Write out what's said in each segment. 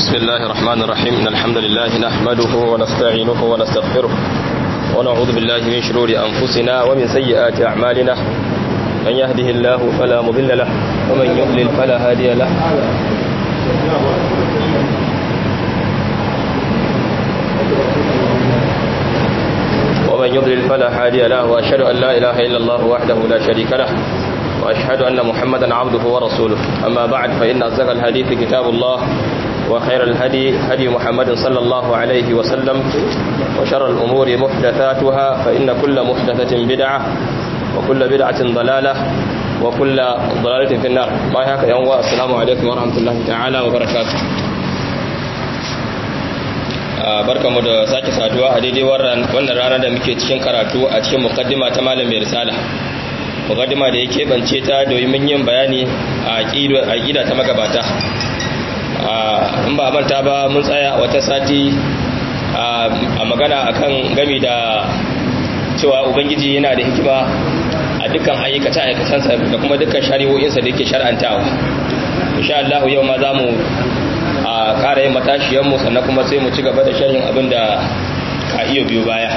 بسم الله الرحمن الرحيم إن الحمد لله نحمده ونستعينه ونستغفره ونعوذ بالله من شرور أنفسنا ومن سيئات أعمالنا من يهده الله فلا مضل له ومن يضلل فلا هادي له ومن يضلل فلا هادي له وأشهد أن لا إله إلا الله وحده لا شريك له وأشهد أن محمدا عبده ورسوله أما بعد فإن أصدق الحديث كتاب الله وخير الهدي هدي محمد صلى الله عليه وسلم وشر الأمور محدثاتها فإن كل محدثة بدعة وكل بدعة ضلالة وكل ضلالة في النار ما هيك يوم السلام عليكم ورحمة الله تعالى وبركاته barkamu da sake saduwa a daidai wannan rana da muke cikin karatu a cikin mukaddima ta malam mai risala mukaddima da ya keɓance ta domin yin bayani a aƙida ta magabata in ba manta ba mun tsaya wata sati a magana akan gami da cewa ubangiji yana da hikima a dukkan ayyukace aikacensa da kuma dukkan shari'o'insa da yake shar'antawa insha Allah yau ma za mu a ƙara yin matashiyanmu sannan kuma sai mu ci gaba da sharhin abin da ka iya biyu baya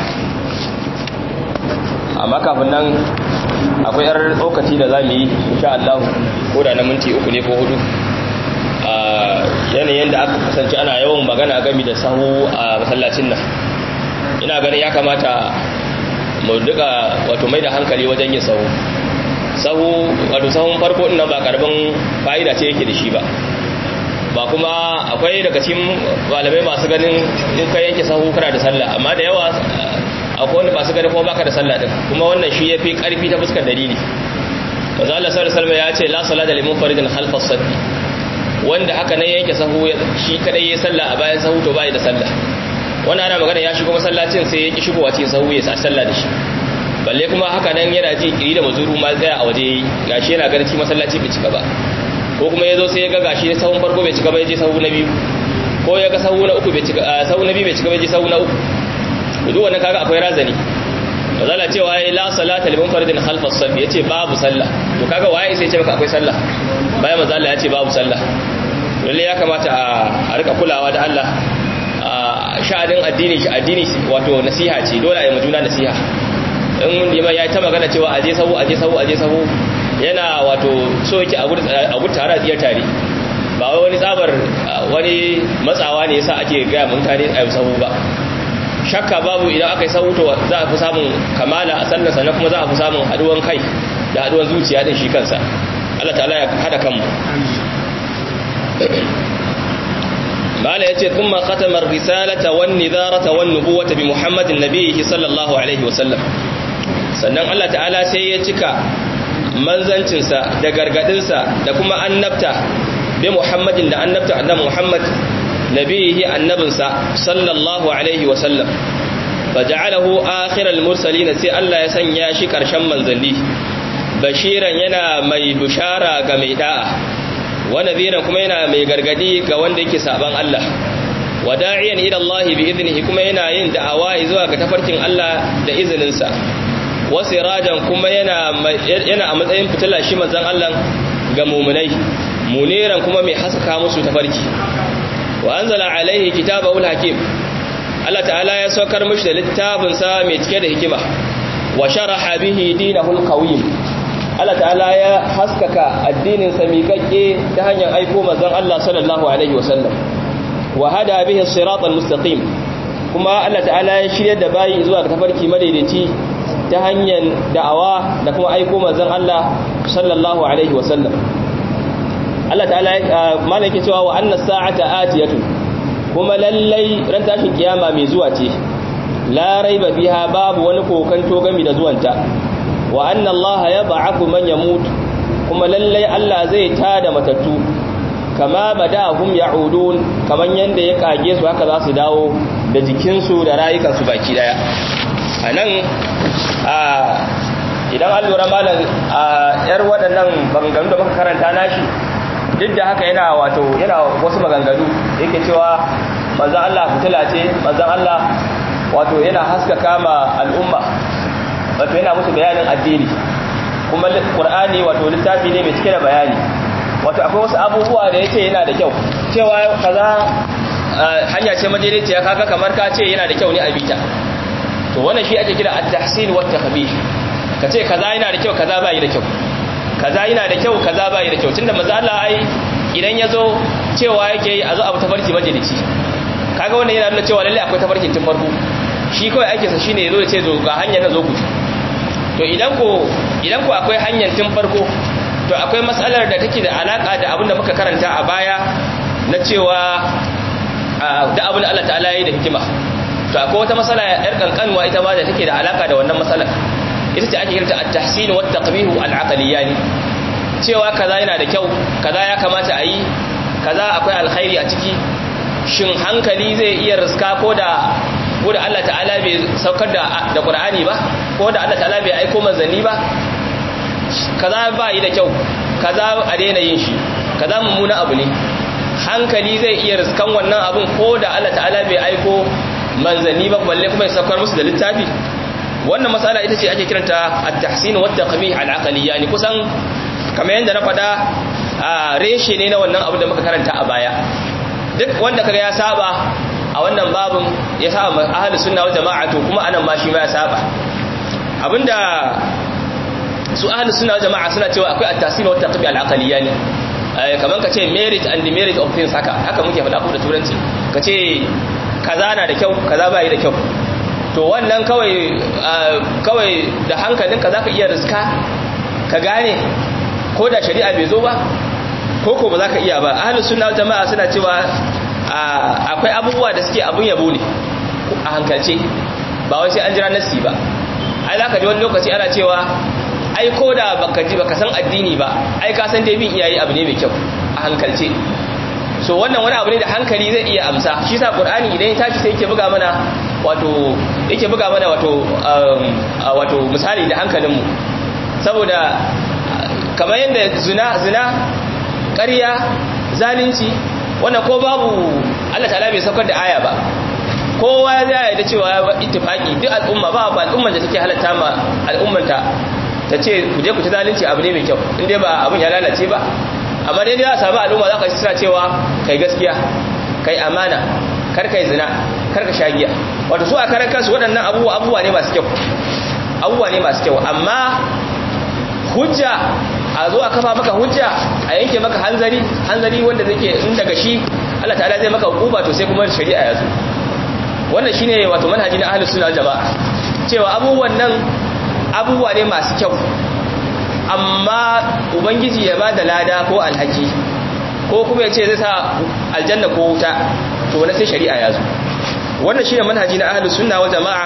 amma kafin nan akwai yar tsokaci da za mu yi insha Allah ko da na minti uku ne ko hudu a yanayin da aka kasance ana yawan magana gami da sahu a masallacin nan ina ganin ya kamata mu duka wato mai da hankali wajen yin sahu sahu wato sahun farko ina ba karbin fa'ida ce yake da shi ba ba kuma akwai daga cikin malamai masu ganin in ka yanke sahu kana da sallah amma da yawa akwai wanda masu ganin kuma baka da sallah din kuma wannan shi yafi karfi ta fuskar dalili manzo Allah sallallahu alaihi wasallam ya ce la salata liman faridin khalfas saddi wanda haka nan yanke sahu shi kadai ya sallah a bayan sahu to bai da sallah wannan ana magana ya shigo masallacin sai ya ki shigowa cikin sahu ya sa sallah da shi balle kuma haka nan yana ji kiri da mazuru ma tsaya a waje gashi yana ganin cikin masallaci bai cika ba ko kuma ya zo sai ya ga gashi sahun farko bai cika ba ya je sahu na biyu ko ya ga sahu na uku bai cika sahu na biyu bai cika ba ya je sahu na uku duk wannan kaga akwai razani mazala cewa ya la salata liman faridin khalfas saf yace babu sallah to kaga waye sai ya ce maka akwai sallah bayan manzo Allah ya ce babu sallah lalle ya kamata a rika kulawa da Allah sha'anin addini shi addini wato nasiha ce dole a yi majuna nasiha in liman ya ta magana cewa aje sahu aje sahu aje sahu yana wato so yake a gudu tare a tsiyar tare ba wai wani tsabar wani matsawa ne yasa ake gaya mutane a yi sahu ba shakka babu idan aka yi sahu to za a fi samun kamala a sallar sannan kuma za a fi samun haduwan kai da haduwan zuciya din shi kansa Allah ta'ala ya hada kanmu mala yace thumma khatama ar-risalata wan nidharata wan nubuwata bi muhammadin nabiyhi sallallahu alaihi wasallam sannan Allah ta'ala sai ya cika manzancinsa da gargadinsa da kuma annabta bi muhammadin da annabta annabi muhammad nabihi annabinsa sallallahu alaihi wasallam faja'alahu akhiral mursalin sai Allah ya sanya shi karshen manzanni bashiran yana mai bushara ga mai da'a wa nadhiran kuma yana mai gargadi ga wanda yake saban Allah wa da'iyan ila Allah bi idnihi kuma yana yin da'awa zuwa ga tafarkin Allah da izininsa wa sirajan kuma yana yana a matsayin fitila shi manzon Allah ga mu'minai muniran kuma mai haska musu tafarki wa anzala alaihi kitabahu hakim Allah ta'ala ya saukar mishi da littafin sa mai cike da hikima wa sharaha bihi dinahul qawim Allah ta'ala ya haskaka addinin sa miƙaƙe ta hanyar aiko manzon Allah sallallahu alaihi wasallam wa hada bihi siratal mustaqim kuma Allah ta'ala ya shirya da bayi zuwa ga tafarki madaidaici ta hanyar da'awa da kuma aiko manzon Allah sallallahu alaihi wasallam Allah ta'ala malaki cewa wa anna sa'ata atiyatu kuma lallai ran tashin kiyama mai zuwa ce la raiba biha babu wani kokanto gami da zuwanta wa anna Allah yab'athu man yamut kuma lallai Allah zai tada matattu kama badahum ya'udun kaman yanda ya kage su haka za su dawo da jikinsu da rayukansu baki daya anan a idan an lura malam a yar waɗannan maganganu da muka karanta nashi duk da haka yana wato yana wasu maganganu yake cewa manzan Allah fitila ce manzan Allah wato yana haskaka ma al'umma wato yana musu bayanin addini kuma Qur'ani wato littafi ne mai cike da bayani wato akwai wasu abubuwa da yace yana da kyau cewa kaza hanya ce madaidaiciya kaga kamar ka ce yana da kyau ne a bita to wannan shi ake kira at-tahsin wa at-takhbih kace kaza yana da kyau kaza bai da kyau kaza yana da kyau kaza bai da kyau tunda manzo Allah ai idan yazo cewa yake yi a zo abu tafarki majalisi kaga wannan yana nuna cewa lalle akwai tafarkin tun farko shi kawai ake sa shine yazo ya ce zo ga hanyar na zo ku to idan ko idan ko akwai hanyar tun farko to akwai matsalar da take da alaka da abin da muka karanta a baya na cewa da abin da Allah ta'ala ya yi da hikima to akwai wata matsala yar kankanwa ita ma da take da alaka da wannan matsalar ita ce ake kirta at-tahsin wa at-taqbih al-aqliyani cewa kaza yana da kyau kaza ya kamata a yi kaza akwai alkhairi a ciki shin hankali zai iya riska ko da ko da Allah ta'ala bai saukar da da Qur'ani ba ko da Allah ta'ala bai aiko manzanni ba kaza ba yi da kyau kaza a daina yin shi kaza mummuna abu ne hankali zai iya riskan wannan abun ko da Allah ta'ala bai aiko manzanni ba balle kuma ya saukar musu da littafi wannan matsala ita ce ake kiranta at-tahsin wa at-taqbih al-aqliyya ne kusan kamar yadda na faɗa a reshe ne na wannan abu da muka karanta a baya duk wanda kaga ya saba a wannan babin ya saba ahlus sunna wal jama'a to kuma anan ma shi ma ya saba abinda su ahlus sunna wal jama'a suna cewa akwai at-tahsin wa at-taqbih al-aqliyya ne kamar ka ce merit and demerit of things haka haka muke faɗa ko da turanci ka ce kaza na da kyau kaza bai da kyau to wannan kawai kawai da hankalinka zaka iya riska ka gane ko da shari'a bai zo ba ko ko ba za ka iya ba ahlus sunna wal jama'a suna cewa akwai abubuwa da suke abun yabo ne a hankalce ba wai sai an jira nassi ba ai zaka ji wani lokaci ana cewa ai ko da baka ji baka san addini ba ai ka san dai bin iyaye abu ne mai kyau a hankalce so wannan wani abu ne da hankali zai iya amsa shi sa qur'ani idan ya tashi sai yake buga mana wato yake buga mana wato wato misali da hankalinmu saboda kamar yadda zina zina ƙarya zalunci wannan ko babu Allah ta'ala bai saukar da aya ba kowa ya yarda cewa ittifaqi duk al'umma ba ba al'umman da take halatta ma al'ummanta ta ce ku je ku ci zalunci abu ne mai kyau in dai ba abun ya lalace ba amma dai za a samu al'umma za ka ci suna cewa kai gaskiya kai amana kar kai zina kar ka shagiya wato su a karan kansu waɗannan abubuwa abubuwa ne masu kyau abubuwa ne masu kyau amma hujja a zo a kafa maka hujja a yanke maka hanzari hanzari wanda zake in daga shi Allah ta'ala zai maka hukuma to sai kuma shari'a ya zo wannan shine wato manhaji na ahlus sunna jamaa cewa abubuwan nan abubuwa ne masu kyau amma ubangiji ya ba da lada ko alhaki ko kuma ya ce zai sa aljanna ko wuta to wani sai shari'a ya zo wannan shine manhaji na ahlus sunna wal jamaa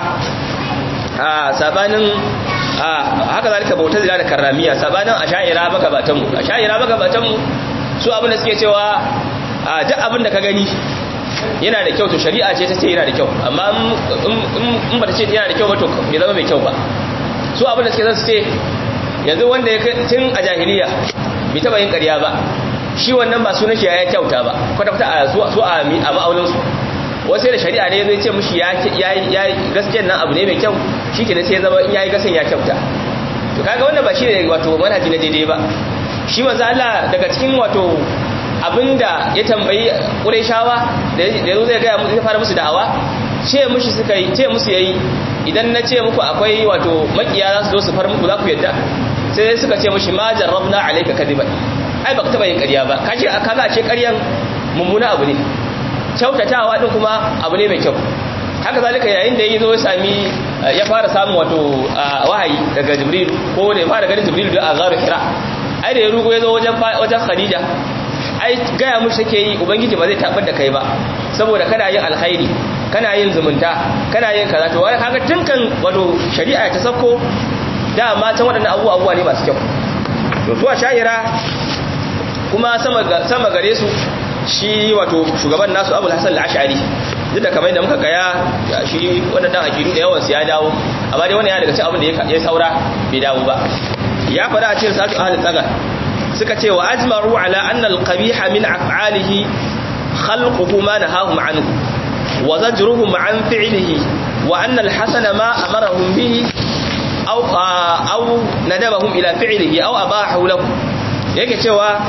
a sabanin haka zalika bautar da karramiya sabanin asha'ira magabatan mu asha'ira magabatan mu su abin da suke cewa duk abin da ka gani yana da kyau to shari'a ce ta ce yana da kyau amma in ba ta ce yana da kyau ba to bai zama mai kyau ba su abin da suke zan su ce yanzu wanda ya tun a jahiliya bai taba yin ƙarya ba shi wannan ba sunan shi ya kyauta ba kwata-kwata a su a ma'auninsu wasu da shari'a ne zai ce mushi ya yi gaskiyar nan abu ne mai kyau shi ke sai zama in ya yi gaskiyan ya kyauta to kaga wannan ba shi ne wato manhaji na daidai ba shi manzo Allah daga cikin wato abinda ya tambayi Qurayshawa da yazo zai ga musu fara musu da'awa ce mushi suka yi ce musu yayi idan na ce muku akwai wato makiya za su zo su far muku za ku yadda sai suka ce mushi ma jarrabna alayka kadiban ai baka taba yin ƙarya ba kace kaga ce ƙaryan mummuna abu ne kyautatawa din kuma abu ne mai kyau haka zalika yayin da ya zo ya sami ya fara samun wato wahayi daga jibril ko da ya fara ganin jibril da azaru hira ai da ya rugo ya zo wajen wajen khadija ai gaya mushi take yi ubangiji ba zai tabar da kai ba saboda kana yin alkhairi kana yin zumunta kana yin kaza to wai kaga tunkan wato shari'a ta sako da ma can waɗannan abubuwa abubuwa ne masu kyau to su a shahira kuma sama sama gare su shi wato shugaban nasu abul hasan al-ash'ari duk da kamar da muka gaya shi wadannan akidu da yawan su ya dawo amma dai wannan ya daga cikin abin da ya saura bai dawo ba ya fada a cikin sa'atu ahli tsaga suka ce wa ajmaru ala anna al-qabiha min af'alihi khalquhu ma nahahum anhu wa zajruhum an fi'lihi wa anna al-hasana ma amarahum bihi aw aw nadabahum ila fi'lihi aw abahu lahu yake cewa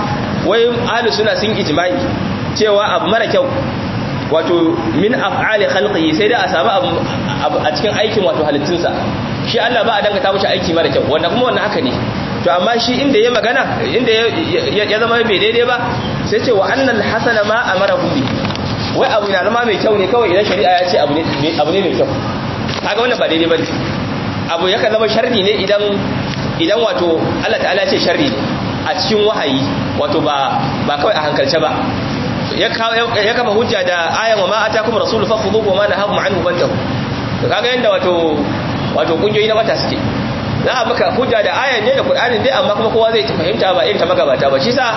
wai ahlus sunna sun ijma'i cewa abu mara kyau wato min af'ali khalqihi sai da a samu abu a cikin aikin wato halittunsa shi Allah ba a dangata mishi aiki mara kyau wanda kuma wannan haka ne to amma shi inda ya magana inda ya zama bai daidai ba sai ce wa annal hasana ma amara bi wai abu na zama mai kyau ne kawai idan shari'a ya ce abu ne abu ne mai kyau kaga wannan ba daidai bane abu yakan zama sharri ne idan idan wato Allah ta'ala ya ce sharri ne a cikin wahayi wato ba ba kawai a hankalce ba ya kafa hujja da ayan wa ma atakum rasul fakhudhu wa ma nahakum anhu fantahu to kaga yanda wato wato kungiyoyi na mata suke za a maka hujja da ayan ne da qur'anin dai amma kuma kowa zai fahimta ba irin ta magabata ba shi sa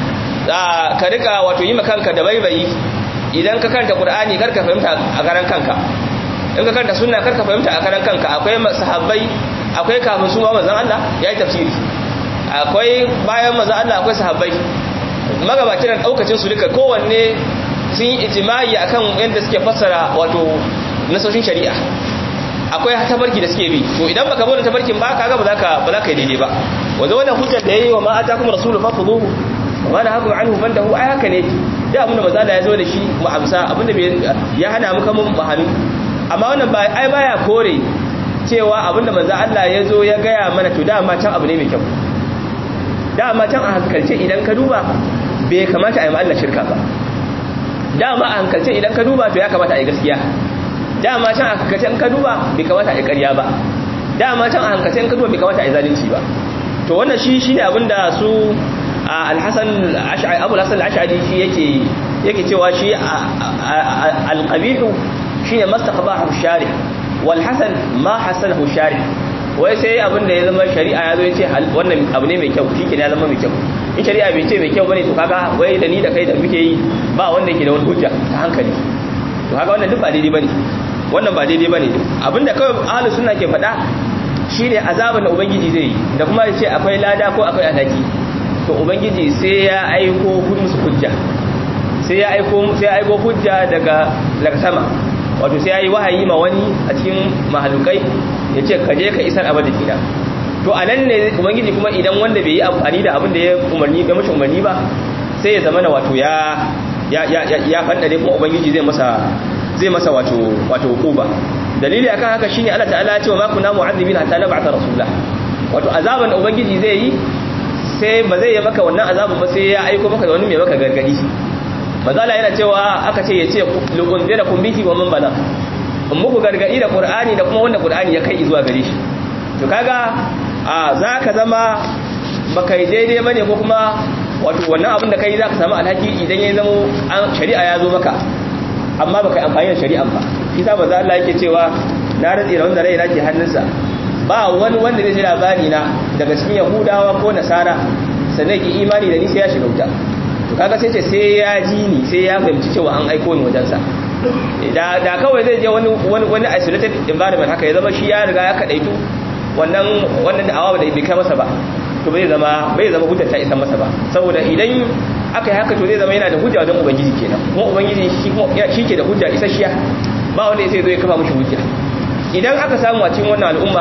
ka rika wato yi kanka da baibayi idan ka karanta qur'ani karka fahimta a karan kanka in ka karanta sunna karka fahimta a karan kanka akwai sahabbai akwai kafin su ma manzon Allah yayi tafsiri akwai bayan manzon Allah akwai sahabbai magabacin nan daukacin su duka kowanne sun yi ijimai akan yadda suke fassara wato nasoshin shari'a akwai tabarki da suke bi to idan baka bude tabarkin ba kaga ba za ka ba za ka yi daidai ba wanda wannan hujjar da yayi wa ma atakum rasulu fakhudhuhu wa ma nahakum anhu fantahu ai haka ne da abinda manzo Allah ya zo da shi mu amsa abinda ya hana mu kamun bahami amma wannan ba ai baya kore cewa abinda manzo Allah ya zo ya gaya mana to dama can abu ne mai kyau dama can a hankalce idan ka duba bai kamata a yi Allah shirka ba dama a hankalce idan ka duba to ya kamata a yi gaskiya dama can a hankalce in ka duba bai kamata a yi ƙarya ba dama can a hankalce in ka duba bai kamata a yi zalunci ba to wannan shi shine abinda su al-Hasan al-Ash'ari Abu al-Hasan al-Ash'ari shi yake yake cewa shi al-qabih shine mastaqbahu shari wal hasan ma hasanahu shari wai sai abin da ya zama shari'a ya zo ya ce wannan abu ne mai kyau shi ke ya zama mai kyau in shari'a bai ce mai kyau bane to kaga wai da ni da kai da muke yi ba wanda yake da wani hujja ta hankali to kaga wannan duk ba daidai bane wannan ba daidai bane abinda kawai ahlus sunna ke faɗa shine azaban da ubangiji zai yi da kuma ya ce akwai lada ko akwai alhaki to ubangiji sai ya aiko musu hujja sai ya aiko sai ya aiko hujja daga daga sama wato sai ya yi wahayi ma wani a cikin mahalukai ya ce ka je ka isar abin da gida to a nan ne ubangiji kuma idan wanda bai yi amfani da abin da ya umarni ga mashi umarni ba sai ya zama na wato ya ya ya ya fandare kuma ubangiji zai masa zai masa wato wato hukuba dalili akan haka shine Allah ta'ala ya ce wa ma kunna mu'adhibina hatta nab'atha rasula wato azaban da ubangiji zai yi sai ba zai yi maka wannan azabin ba sai ya aiko maka da wani mai maka gargadi mazala yana cewa aka ce ya ce lukunzira kun bihi wa man bala in muku gargadi da qur'ani da kuma wanda qur'ani ya kai zuwa gare shi to kaga a zaka zama baka yi daidai bane ko kuma wato wannan abin da kai zaka samu alhaki idan ya zama shari'a ya zo maka amma baka yi amfani da shari'an ba kisa manzo Allah yake cewa na rantsi da wanda rai nake hannunsa ba wani wanda zai ji labari na daga cikin yahudawa ko nasara sannan ki imani da ni sai ya shiga wuta to kaga sai ce sai ya ji ni sai ya fahimci cewa an aiko ni wajensa da da kawai zai je wani wani wani isolated environment haka ya zama shi ya riga ya kadaitu wannan wannan da'awa da bai kai masa ba to bai zama bai zama hujjar ta isa masa ba saboda idan aka yi haka to zai zama yana da hujja wajen ubangiji kenan kuma ubangiji shi kuma shi ke da hujja isasshiya ba wanda sai zo ya kafa mishi hujja idan aka samu a cikin wannan al'umma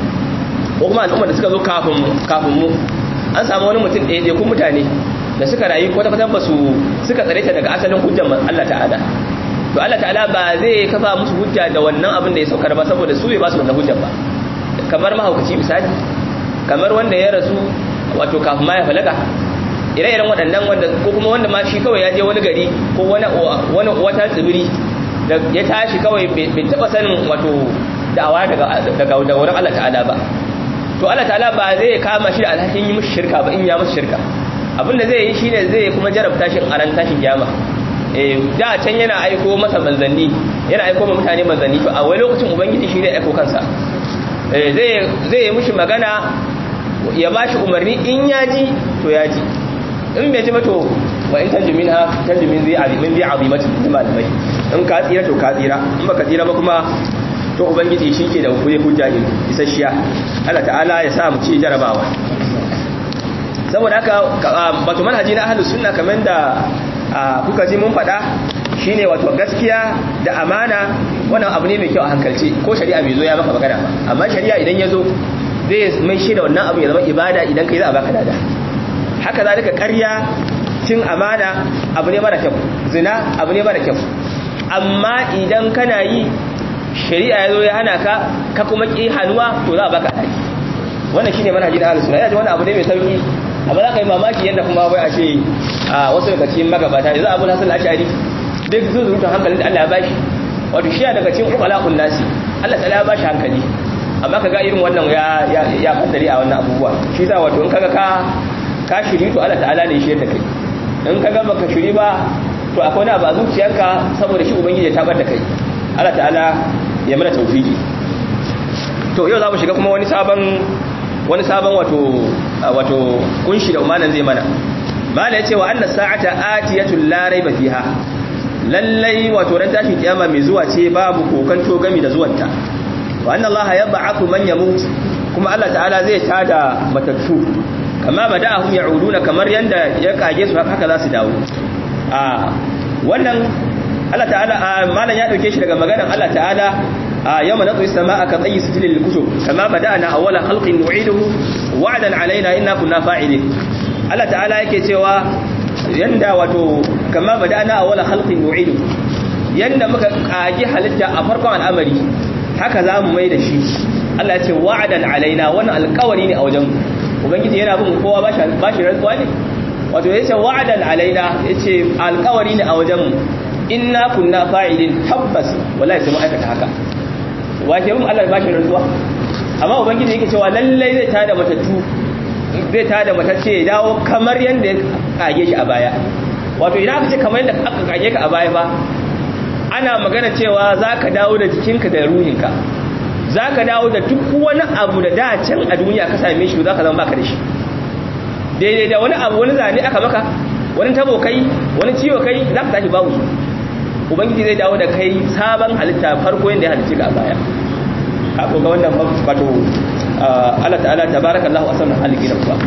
ko kuma al'umma da suka zo kafin kafin mu an samu wani mutum ɗaya kun mutane da suka rayu kwata kwata ba su suka tsare ta daga asalin hujjar Allah ta'ala to Allah ta'ala ba zai kafa musu hujja da wannan abin da ya saukar ba saboda su bai ba su wannan hujjar ba kamar mahaukaci misali kamar wanda ya rasu wato kafin ma ya falaga ire-iren waɗannan wanda ko kuma wanda ma shi kawai ya je wani gari ko wani wani wata tsibiri da ya tashi kawai bai taba sanin wato da'awa daga daga wurin Allah ta'ala ba to Allah ta'ala ba zai kama shi da alhakin yi mushi shirka ba in ya musu shirka abinda zai yi shine zai kuma jarabta shi a ran tashin kiyama eh da can yana aiko masa manzanni yana aiko ma mutane manzanni to a wani lokacin ubangiji shi ne aiko kansa eh zai zai yi mushi magana ya bashi umarni in ya ji to ya ji in bai ji ba to wa in tanju minha tanju min zai azimin zai azimatin da malamai in ka tsira to ka tsira in baka tsira ba kuma to ubangiji shi ke da hujja hujja isasshiya Allah ta'ala ya sa mu ci jarabawa saboda haka wato manhaji na ahlus sunna kamar da kuka ji mun faɗa shine wato gaskiya da amana wannan abu ne mai kyau a hankalce ko shari'a bai zo ya maka magana ba amma shari'a idan ya zo zai mai shi da wannan abu ya zama ibada idan kai za a baka dada haka zalika ƙarya cin amana abu ne mara kyau zina abu ne mara kyau amma idan kana yi shari'a ya zo ya hana ka ka kuma ki hannuwa to za a baka haƙi wannan shine manhajin ahlus sunna yana wani abu ne mai sauki amma za ka yi mamaki yadda kuma bai a ce a wasu daga cikin magabata yanzu abu hasan ashari duk zuzurutun hankalin da Allah ya bashi wato shi daga cikin uqalaqun nasi Allah ta ya bashi hankali amma kaga irin wannan ya ya ya kaddari a wannan abubuwa shi za wato in kaga ka ka shiri to Allah ta'ala ne shi da kai in kaga baka shiri ba to akwai wani abu a zuciyarka saboda shi ubangiji ya tabar da kai Allah ta'ala ya mana tawfiki to yau za mu shiga kuma wani sabon wani sabon wato wato kunshi da umanan zai mana mala yace wa anna sa'ata atiyatul la raiba fiha lallai wato ran tashin kiyama mai zuwa ce babu kokanto gami da zuwanta wa anna allaha yab'athu man yamut kuma Allah ta'ala zai tada matattu kama bada'ahum ya'uduna kamar yanda ya kage su haka za su dawo a wannan Allah ta'ala malan ya dauke shi daga maganar Allah ta'ala يوم نطوي السماء كطي سجل للكتب كما بدأنا أول خلق نعيده وعدا علينا إنا كنا فاعلين الله تعالى yake cewa yanda wato kama bada'na awwala khalqin nu'idu yanda muka kage halitta a farkon al'amari haka zamu mai da shi Allah ya ce wa'adan alaina wannan alƙawari ne a wajen ubangiji yana bin kowa ba shi ba shi rantsuwa ne wato yace wa'adan alaina yace alƙawari ne a wajen inna kunna fa'ilin tabbas wallahi sai mu aikata haka wace mun Allah ba shi rantsuwa amma ubangiji yake cewa lallai zai tada matattu zai tada matacce ya dawo kamar yanda ya kage shi a baya wato idan aka ce kamar yanda aka kage ka a baya ba ana magana cewa zaka dawo da jikinka da ruhinka zaka dawo da duk wani abu da da can a duniya ka same shi zaka zama baka da shi daidai da wani abu wani zane aka maka wani tabo kai wani ciwo kai zaka tashi babu su ubangiji zai dawo da kai sabon halitta farko yadda ya halitta ga baya kako ga wannan wato Allah ta'ala tabarakallahu asallan halikin kuwa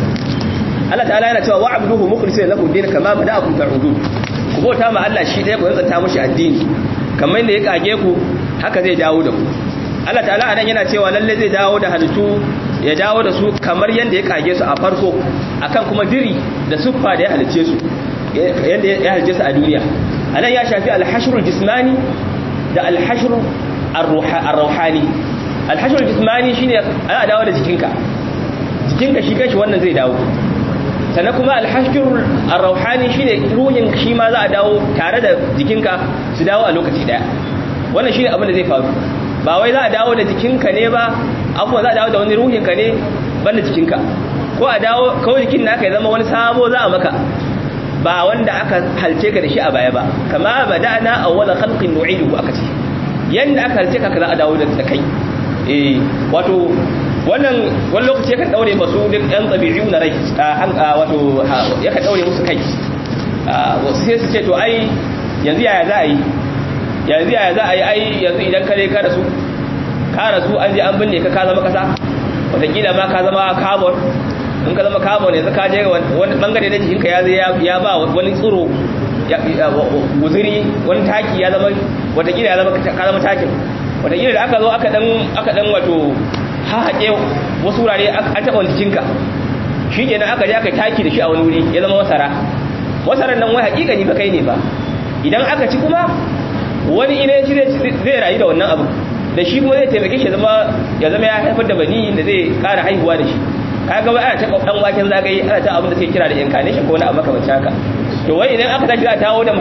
Allah ta'ala yana cewa wa'buduhu mukhlisina lahu din kama bada'akum ta'udun ku bauta ma Allah shi ɗaya ku yanzanta mushi addini kamar yadda ya kage ku haka zai dawo da ku Allah ta'ala anan yana cewa lalle zai dawo da halittu ya dawo da su kamar yadda ya kage su a farko akan kuma diri da suffa da ya halice su yadda ya halice su a duniya anan ya shafi alhashrul jismani da alhashrul arruhani alhashrul jismani shine ana dawo da jikinka jikinka shi kanshi wannan zai dawo sannan kuma alhashrul arruhani shine ruhin shi ma za a dawo tare da jikinka su dawo a lokaci daya wannan shine abin da zai faru ba wai za a dawo da jikinka ne ba abuwa za a dawo da wani ruhinka ne banda jikinka ko a dawo kawai jikin naka ya zama wani sabo za a maka ba wanda aka halce ka da shi a baya ba kama bada'na awwala khalqin nu'iduhu aka ce yanda aka halce ka za a dawo da kai eh wato wannan wani lokaci yakan daure masu duk yan tabi'u na rai wato yakan daure musu kai sai su ce to ai yanzu yaya za a yi yanzu yaya za a yi ai yanzu idan kare ka rasu ka rasu an je an binne ka ka zama kasa wataƙila ma ka zama carbon in ka zama carbon yanzu ka je wani bangare na jikinka ya zai ya ba wani tsiro guziri wani taki ya zama watakila ya zama ka zama takin watakila da aka zo aka dan aka dan wato hahaƙe wasu wurare an taɓa wani jikinka shi ke aka je aka taki da shi a wani wuri ya zama masara masaran nan wai haƙiƙa ni ba kai ne ba idan aka ci kuma wani ina ya ci zai rayu da wannan abu da shi kuma zai taimake shi ya zama ya haifar da bani da zai ƙara haihuwa da shi kaga wai ana ta dan waken zagaye ana ta abin da suke kira da incarnation ko wani abu makamancin haka to wai idan aka tashi za a dawo da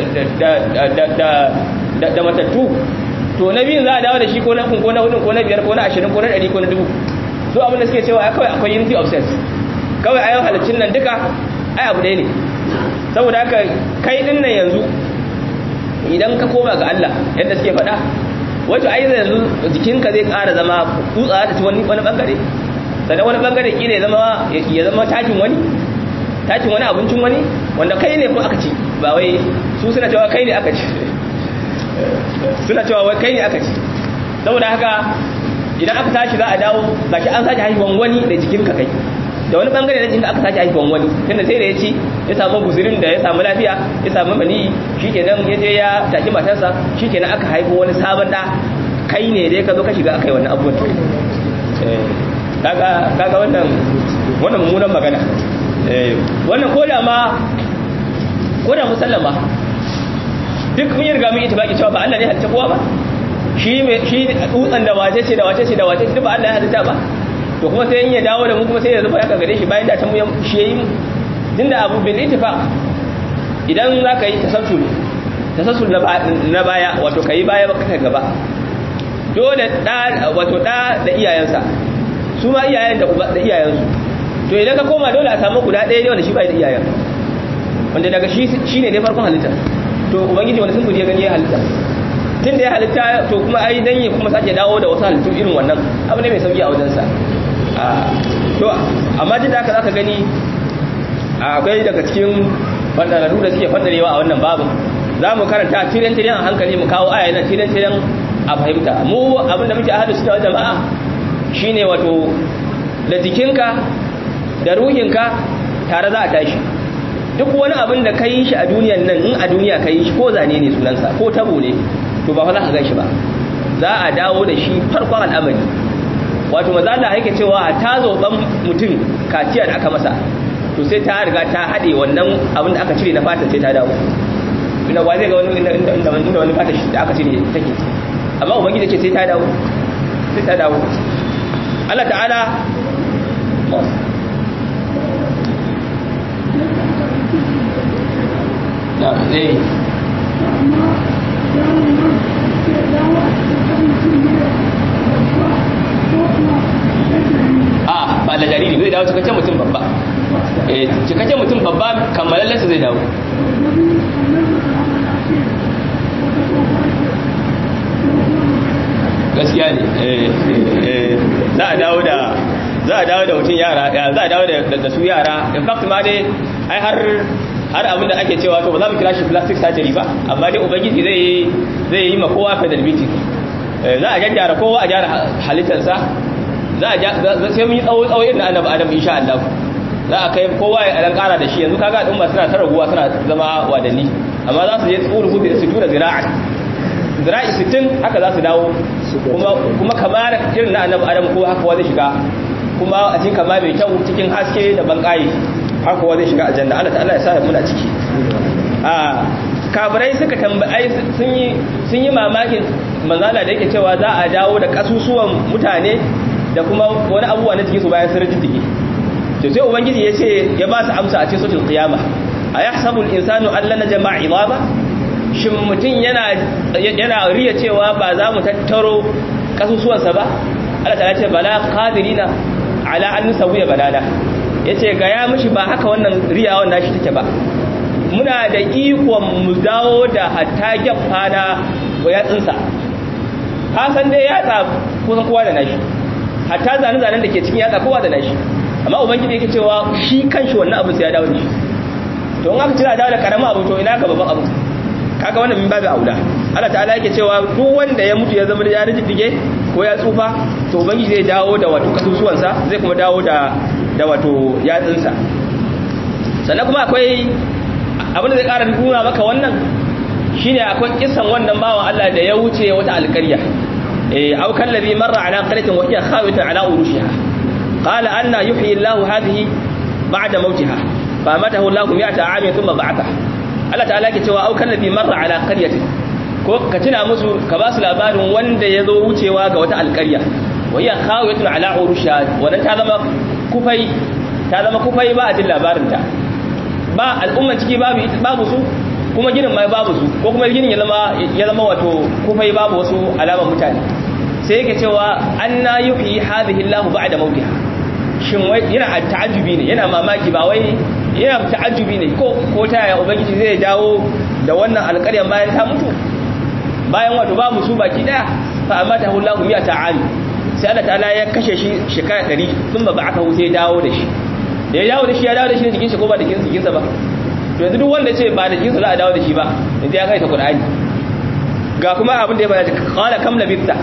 da da matattu to na biyun za a dawo da shi ko na kun ko na hudun ko na biyar ko na ashirin ko na ɗari ko na dubu so abin da suke cewa kawai akwai unity of sense kawai ayan halittun nan duka ai abu ɗaya ne saboda haka kai din nan yanzu idan ka koma ga Allah yadda suke faɗa wato ai yanzu jikinka zai ƙara zama kutsa ta ci wani wani bangare sannan wani bangare kila ya zama ya zama takin wani takin wani abincin wani wanda kai ne kuma aka ci ba wai su suna cewa kai ne aka ci suna cewa wai kai ne aka ci saboda haka idan aka tashi za a dawo gashi an sake haihuwan wani da jikinka kai da wani bangare na jikinka aka sake haihuwan wani tunda sai da ya ci ya samu guzurin da ya samu lafiya ya samu mani shikenan ya je ya taki matarsa shikenan aka haihu wani sabon da kai ne dai ka zo ka shiga akai wannan abubuwan kaga kaga wannan wannan mummunan magana wannan koda ma koda musallama duk mun yi riga mun itibaki cewa ba Allah ne halitta kowa ba shi mai shi dutsen da wace ce da wace ce da wace ce ba Allah ya halitta ba to kuma sai in ya dawo da mu kuma sai ya zuba ya gare shi bayan da ta mu shi yayi mu tunda abu bil ittifaq idan za ka yi tasassul tasassul na baya wato kai baya ba kai gaba dole da wato da da iyayensa su ma iyayen da uba da iyayensu to idan ka koma dole a samu guda ɗaya ne wanda shi bai da iyayen wanda daga shi shine ne farkon halitta to ubangiji wani sun guje gani ya halitta tun da ya halitta to kuma ai dan ya kuma sake dawo da wasu halittu irin wannan abu ne mai sauki a wajensa to amma duk da haka zaka gani akwai daga cikin fadararru da suke fadarewa a wannan babu za mu karanta tiren tiren a hankali mu kawo aya nan tiren tiren a fahimta mu abinda muke ahadu su da jama'a shine wato da jikinka da ruhinka tare za a tashi duk wani abin da ka yi shi a duniyan nan in a duniya ka yi shi ko zane ne sunansa ko tabo ne to ba fa za ka gan shi ba za a dawo da shi farkon al'amari wato maza da haike cewa a ta zoban mutum kaciya da aka masa to sai ta riga ta haɗe wannan abin da aka cire na fatan sai ta dawo inda wa zai ga wani inda wani fata shi da aka cire take amma ubangiji ce sai ta dawo sai ta dawo Allah ta'ala na eh a ba da jariri zai dawo cikakken mutum babba eh cikakken mutum babba kammalallensa zai dawo gaskiya ne za a dawo da za a dawo da mutum yara za a dawo da su yara in fact ma dai ai har har abin da ake cewa to ba za mu kira shi plastic surgery ba amma dai ubangiji zai zai yi ma kowa fedelbiti za a gyara kowa a gyara halittarsa za a sai mun yi tsawo tsawo irin annabi adam insha Allah za a kai kowa ya dan kara da shi yanzu kaga al'umma suna ta raguwa suna zama wadanni amma za su je tsuru hudu da su tura zira'a zira'i 60 haka za su dawo kuma kuma kamar irin na annabi adam ko haka wa zai shiga kuma a cikin kama mai kyau cikin haske da bankaye haka wa zai shiga aljanna Allah ta'ala ya sa mu na ciki a kafirai suka tambayi sun yi sun yi mamakin manzala da yake cewa za a dawo da kasusuwan mutane da kuma wani abubuwa na jikinsu bayan sun rijiddige to sai ubangiji ya ce ya ba su amsa a cikin sautul qiyama ayahsabu al-insanu an lana jama'a idama shin mutum yana yana riya cewa ba za mu tattaro kasusuwansa ba Allah ta ce bala qadirina ala an nusawiya banana yace ga ya mishi ba haka wannan riyawan nashi take ba muna da ikon mu dawo da hatta gyafa na yatsinsa ka san dai yatsa kusan kowa da nashi hatta zane-zanen da ke cikin yatsa kowa da nashi amma ubangiji yake cewa shi kanshi wannan abin sai ya dawo da shi to in aka tira dawo da karamin abu to ina ga babban abu kaga wannan min babu auda Allah ta'ala yake cewa duk wanda ya mutu ya zama da ya rijige ko ya tsufa to ubangiji zai dawo da wato kasusuwansa zai kuma dawo da da wato yatsinsa sannan kuma akwai abin da zai ƙara nuna maka wannan shine akwai kisan wannan bawan Allah da ya wuce wata alƙarya eh aw kallazi marra ala qaryatin wa hiya khawitun ala urushiha qala anna yuhyi Allah hadhihi ba'da mautiha fa matahu Allah mi'ata 'amin thumma ba'atha Allah ta'ala yake cewa aw kallazi marra ala qaryatin ko ka tuna musu ka ba su labarin wanda ya zo wucewa ga wata alƙarya wa hiya khawitun ala urushiha wannan ta zama kufai ta zama kufai ba a jin labarin ta ba al'umman ciki babu babu su kuma ginin mai babu su ko kuma ginin ya zama ya zama wato kufai babu wasu alaman mutane sai yake cewa anna yuhyi hadhihi Allah ba'da mautiha shin wai yana ta'ajjubi ne yana mamaki ba wai yana ta'ajjubi ne ko ko ta yaya ubangiji zai dawo da wannan alƙaryan bayan ta mutu bayan wato babu su baki daya fa amma ta hullahu miya ta'ali sai Allah ta'ala ya kashe shi shekara 100 sun ba aka sai dawo da shi da ya dawo da shi ya dawo da shi ne jikin shi ko ba da jikin sa ba to yanzu duk wanda ce ba da jikin sa za a dawo da shi ba yanzu ya kai ta Qur'ani ga kuma abin da ya faɗa qala kam labithta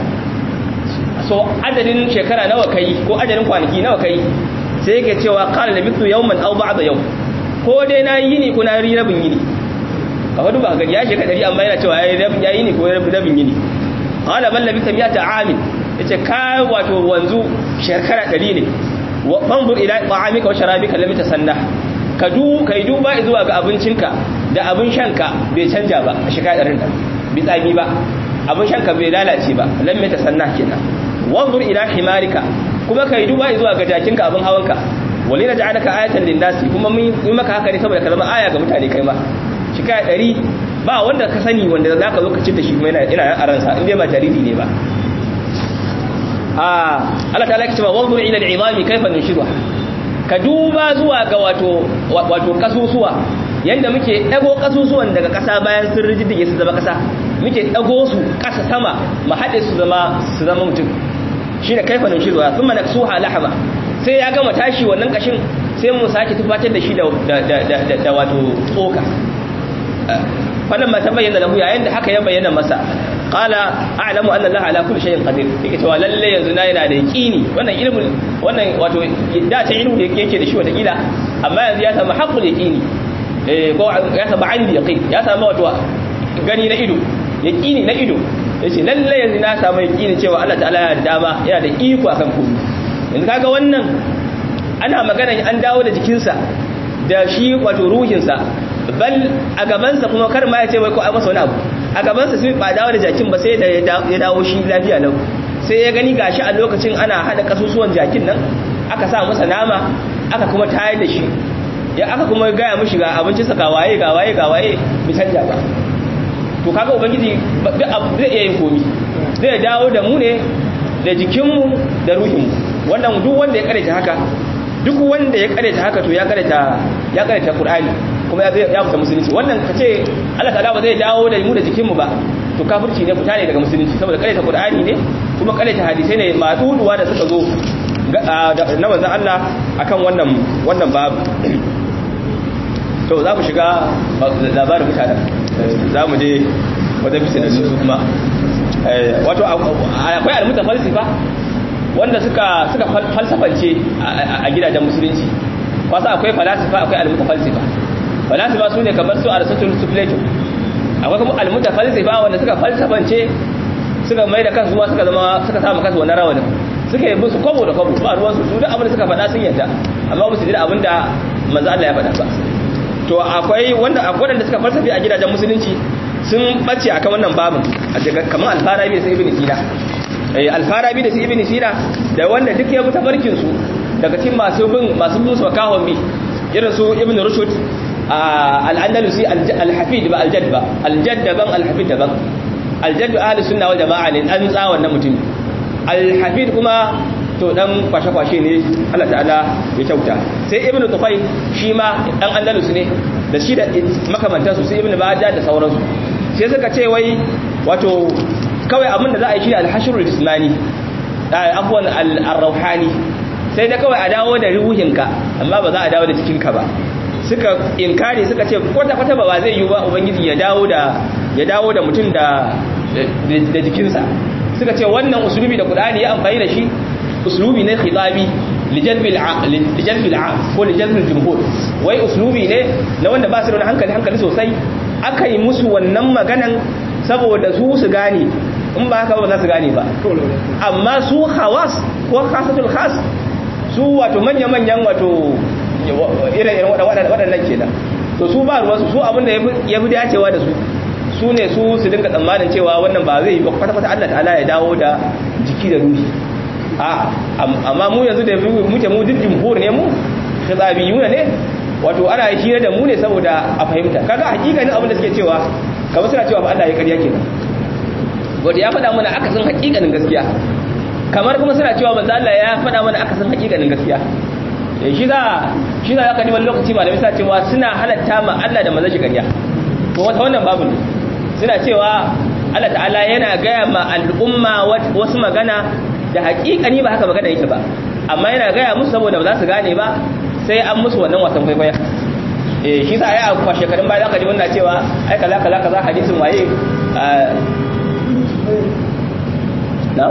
so adadin shekara nawa kai ko adadin kwanaki nawa kai sai yake cewa qala labithu yawman aw ba'da yawm ko dai na yi ni ko na yi rabin yini ka wadu ba gari ya shekara dari amma yana cewa ya yi ni ko rabin yini qala bal labitha mi'ata amin yace ka wato wanzu shekara dari ne fanzur ila ta'amika wa sharabika lam tasanna ka du kai duba zuwa ga abincinka da abin shanka bai canja ba a shika ɗarin nan bi tsami ba abin shanka bai lalace ba lamme ta sanna kenan wanzur ila himarika kuma kai duba zuwa ga jakinka abin hawanka walina ja'alaka ayatan lin-nasi kuma mun yi maka haka ne saboda ka zama aya ga mutane kai ma shika ɗari ba wanda ka sani wanda za ka zo ka ci da shi kuma yana ina a ransa in dai ba jariri ne ba a Allah ta laki cewa wanzur ila al-izami kayfa nushidha ka duba zuwa ga wato wato kasusuwa yanda muke dago kasusuwan daga kasa bayan sun rijiddige su zama kasa muke dago su kasa sama mu hade su zama su zama mutum shine kayfa nushidha thumma naksuha lahama sai ya gama tashi wannan kashin sai mu sake tufatar da shi da da wato tsoka wannan ma ta bayyana lahu yayin da haka ya bayyana masa qala a'lamu anna allaha ala kulli shay'in qadir yake cewa lalle yanzu na yana da yaqini wannan ilmin wannan wato da ta ilmi da yake da shi wata kila amma yanzu ya samu haqqul yaqini eh ko ya samu ainihin yaqin ya samu wato gani na ido yaqini na ido yace lalle yanzu na samu yaqini cewa Allah ta'ala ya dama yana da iko akan komai yanzu kaga wannan ana magana an dawo da jikinsa da shi wato ruhinsa bal a gabansa kuma kar ma ya ce wai ko ai masa wani abu a gabansa sai ba dawo da jakin ba sai da ya dawo shi lafiya lau sai ya gani gashi a lokacin ana hada kasusuwan jakin nan aka sa masa nama aka kuma tayar da shi ya aka kuma gaya mishi ga abinci sa ga waye ga waye ga waye bi canja ba to kaga ubangiji duk abu zai iya yin komi zai dawo da mu ne da jikinmu da ruhinmu wannan duk wanda ya karanta haka duk wanda ya karanta haka to ya karanta ya karanta qur'ani kuma ya ya fita musulunci wannan kace Allah ta'ala ba zai dawo da mu da jikinmu ba to kafirci ne fita ne daga musulunci saboda karanta qur'ani ne kuma karanta hadisai ne maduduwa da suka zo na manzon Allah akan wannan wannan babu to za mu shiga labarin mutanen za mu je wajen bisa da su kuma wato akwai almuta falsifa wanda suka suka falsafance a gidajen musulunci wasu akwai falasifa akwai almuta falsifa falasifa su ne kamar su aristotle su plato akwai kuma almuta falsifa wanda suka falsafance suka mai da kansu suka zama suka samu kansu wannan rawanin suka yi musu kwabo da kwabo ba ruwansu su duk abin da suka faɗa sun yadda amma ba su ji abin da manzo Allah ya faɗa ba to akwai wanda akwai wanda suka falsafi a gidajen musulunci sun bace akan wannan babin kamar alfarabi da sai ibn sina eh alfarabi da sai ibn sina da wanda duk ya buta barkin su daga cikin masu bin masu bin su makahon bi irin su ibn rushd al-andalusi al-hafid ba al-jadd ba al-jadd daban al-hafid daban al-jadd ahli sunna wal jamaa ne an tsa wannan mutum al-hafid kuma to dan kwashe-kwashe ne Allah ta'ala ya kyauta sai ibn tufai shi ma dan andalus ne da shi da makamantansu sai ibn bajja da sauransu sai suka ce wai wato kawai abin da za a yi shi al-hashrul jismani afwan al-rauhani sai da kawai a dawo da ruhinka amma ba za a dawo da jikinka ba suka inkari suka ce kwata kwata ba zai yi ba ubangiji ya dawo da ya dawo da mutum da da jikinsa suka ce wannan usulubi da qur'ani ya amfani da shi uslubi ne khitabi lijalbil lijalbil ko lijalbil jumhur wai uslubi ne na wanda ba su da hankali hankali sosai aka yi musu wannan maganan saboda su su gane in ba haka ba za su gane ba amma su hawas ko khasatul khas su wato manya-manyan wato irin waɗannan kenan to su ba ruwansu su abinda ya fi dacewa da su su ne su su dinga tsammanin cewa wannan ba zai yi ba kwata-kwata Allah ta'ala ya dawo da jiki da ruhi amma mu yanzu da muke mu duk jumhur ne mu khizabiyuna ne wato ana hira da mu ne saboda a fahimta kaga hakikanin abin da suke cewa kamar suna cewa ba Allah ya ƙarya kenan wanda ya faɗa mana akasin hakikanin gaskiya kamar kuma suna cewa manzo Allah ya faɗa mana akasin hakikanin gaskiya shi za shi za ka wani lokaci malamai suna cewa suna halatta ma Allah da manzo shi ƙarya to wata wannan babu ne suna cewa Allah ta'ala yana gaya ma al'umma wasu magana da hakikani ba haka magana yake ba amma yana gaya musu saboda ba za su gane ba sai an musu wannan wasan kwaikwaya eh shi sa ya kwa shekarun baya zaka ji wannan cewa ai kaza kaza kaza hadisin waye na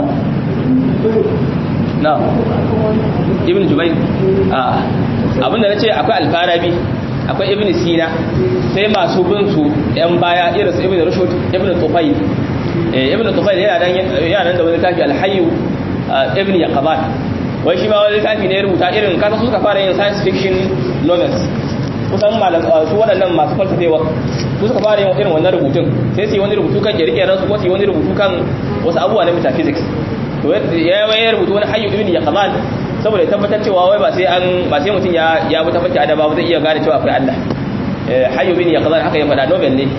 na ibn jubair a abinda nace akwai alfarabi akwai ibn sina sai masu bin su yan baya irin su ibn rushd ibn tufayl eh ibn tufayl yana nan yana nan da wani tafi alhayyu ibn yaqabat wai shi ma wani littafi ne ya rubuta irin kasa suka fara yin science fiction novels kusan malam su waɗannan masu falsafewa su suka fara yin irin wannan rubutun sai su yi wani rubutu kan kirkirar su ko su yi wani rubutu kan wasu abubuwa na metaphysics to ya ya rubutu wani hayyu ibn yaqban saboda ya tabbatar cewa wai ba sai an ba sai mutum ya ya bi tabbata adaba ba zai iya gane cewa akwai Allah eh hayyu ibn yaqban haka ya faɗa nobel ne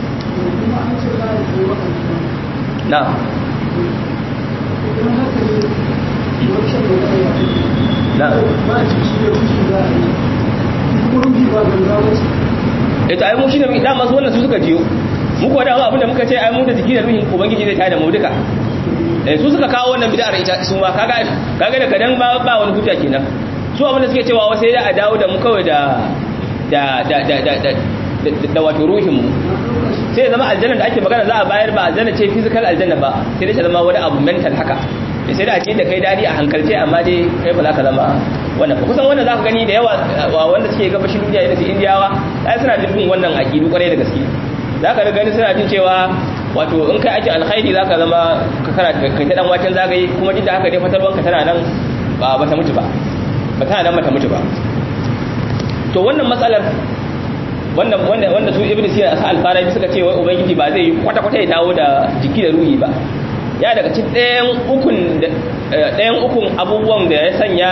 na na ita ai mu shine dama su wannan su suka jiyo mu ko dama abinda muka ce ai mu da jiki da ruhin ubangiji zai tada mu duka eh su suka kawo wannan bid'ar ita su ma kaga kaga da kadan ba ba wani hujja kenan su abinda suke cewa sai da a dawo da mu kawai da da da da da da wato ruhin mu sai zama aljanna da ake magana za a bayar ba aljanna ce physical aljanna ba sai dai ta zama wani abu mental haka sai da ake da kai dadi a hankalce amma dai kai ba za ka zama wannan ba kusan wannan za ka gani da yawa wanda suke gabashin duniya irin su indiyawa ai suna jin wannan aƙidu kwarai da gaske za ka gani suna jin cewa wato in kai ake alkhairi za ka zama ka kana kai ta dan waken zagaye kuma duk da haka dai fatarwanka tana nan ba ta mutu ba ba tana nan ba ta mutu ba to wannan matsalar wanda wanda wanda su ibnu sina asa al-farabi suka ce wai ubangiji ba zai yi kwata kwata ya dawo da jiki da ruhi ba ya daga cikin ɗayan ukun ɗayan ukun abubuwan da ya sanya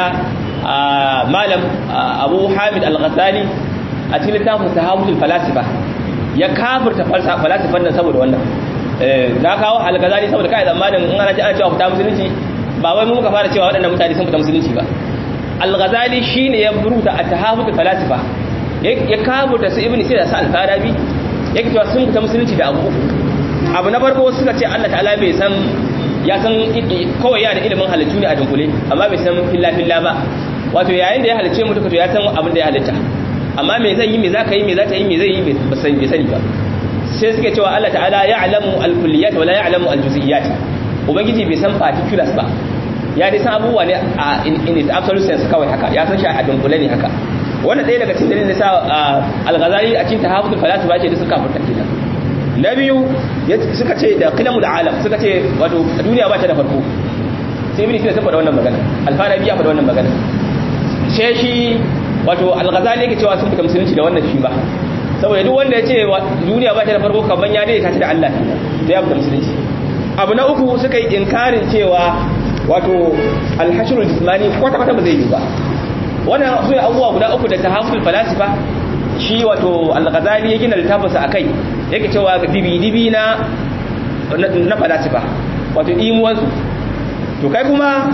malam abu hamid al-ghazali a cikin littafin tahammul falasifa ya kafirta falasifan nan saboda wannan na kawo al-ghazali saboda kai zamanin in ana ci ana cewa fita musulunci ba wai mu muka fara cewa waɗannan mutane sun fita musulunci ba al-ghazali shine ya buruta at-tahammul falasifa ya kafirta su ibnu sina sa al-farabi yake cewa sun fita musulunci da abu uku abu na farko suka ce Allah ta'ala bai san ya san kawai yana da ilimin halittu ne a dunkule amma bai san filla filla ba wato yayin da ya halicce mu duka to ya san abin da ya halitta amma me zai yi me zaka yi me za ta yi me zai yi bai sani ba sai suke cewa Allah ta'ala ya'lamu al-kulliyat wa la ya'lamu al-juz'iyat ubangiji bai san particulars ba ya dai san abubuwa ne a in its absolute sense kawai haka ya san shi a dunkule ne haka wannan ɗaya daga cikin dalilin da sa al-ghazali a cikin tahaffutul falasifa ce da suka furta kenan na biyu suka ce da qilamul alam suka ce wato duniya ba ta da farko sai ibn sina saboda wannan magana al-farabi ya faɗa wannan magana sai shi wato al-ghazali yake cewa sun fita musulunci da wannan shi ba saboda duk wanda ya ce duniya ba ta da farko kaman ya daidaita ta da Allah sai ya fita musulunci abu na uku suka yi inkarin cewa wato al-hashrul jismani kwata kwata ba zai yi ba wannan su ne abubuwa guda uku da tahaful falasifa shi wato al-ghazali ya gina littafinsa akai yake cewa dibi-dibi na na falasifa wato imuwansu to kai kuma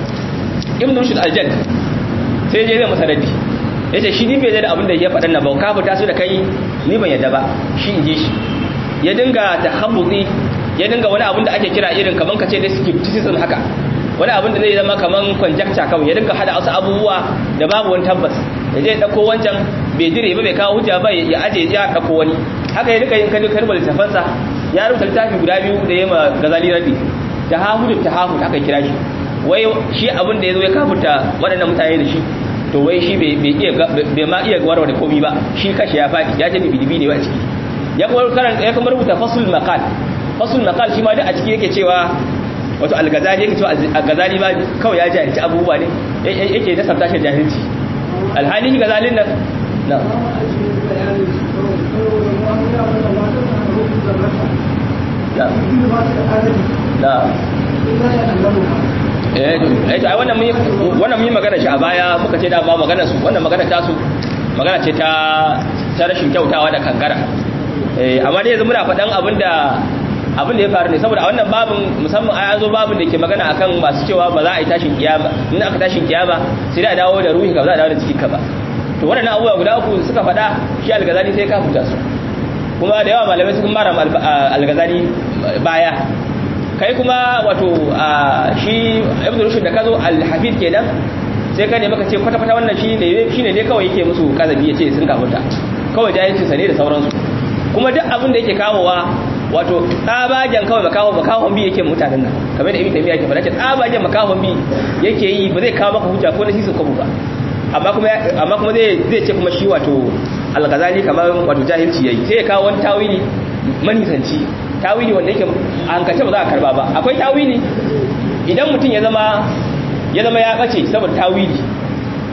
ibn rushd al-jadd sai je zai masa raddi yace shi ni bai da abin da ya faɗan na ba ka fita su da kai ni ban yadda ba shi in ji shi ya dinga tahabbuzi ya dinga wani abin da ake kira irin kaman kace da skepticism haka wani abin da zai zama kaman conjecture kawai ya dinga hada wasu abubuwa da babu wani tabbas ya je dauko wancan bai dire ba bai kawo hujja ba ya aje ya dauko wani haka ya dinga yin kadu karbar littafansa ya rubuta littafi guda biyu da yema gazali rabi tahahud tahahud aka kira shi wai shi abin da yazo ya kafurta waɗannan mutane da shi to wai shi bai iya bai ma iya warware komai ba shi kashi ya fadi ya ce bibi ne wa ciki ya kuma karanta ya kuma rubuta fasul maqal fasul maqal shi ma duk a ciki yake cewa wato al-ghazali yake cewa al-ghazali ba kawai ya jahilci abubuwa ne yake da sabta shi jahilci alhali ghazalin nan na na eh to ai wannan mun wannan mun magana shi a baya muka ce da ba magana su wannan magana ta su magana ce ta ta rashin kyautawa da kankara eh amma dai yanzu muna faɗan abinda abin da ya faru ne saboda a wannan babin musamman a yazo babin da ke magana akan masu cewa ba za a yi tashin kiyama in aka tashin kiyama sai da dawo da ruhi ka ba za a dawo da jikin ka ba to waɗannan abubuwa guda uku suka faɗa shi algazali sai ka futa su kuma da yawa malamai sun mara algazali baya kai kuma wato shi ibn rushd da kazo al-hafid kenan sai ka ne maka ce kwata kwata wannan shi ne shine dai kawai yake musu kazabi yace sun kafuta kawai jahilcin sa ne da sauransu kuma duk abin da yake kawowa wato tsabagen kawai makawon makawon bi yake mutanen nan kamar da ibn taymiya yake faɗa ce tsabagen makawon bi yake yi ba zai kawo maka hujja ko na sisin kwabu ba amma kuma amma kuma zai zai ce kuma shi wato al-ghazali kamar wato jahilci yayi sai ya kawo wani tawili manisanci tawili wanda yake a hankalce ba za a karba ba akwai tawili idan mutum ya zama ya zama ya bace saboda tawili to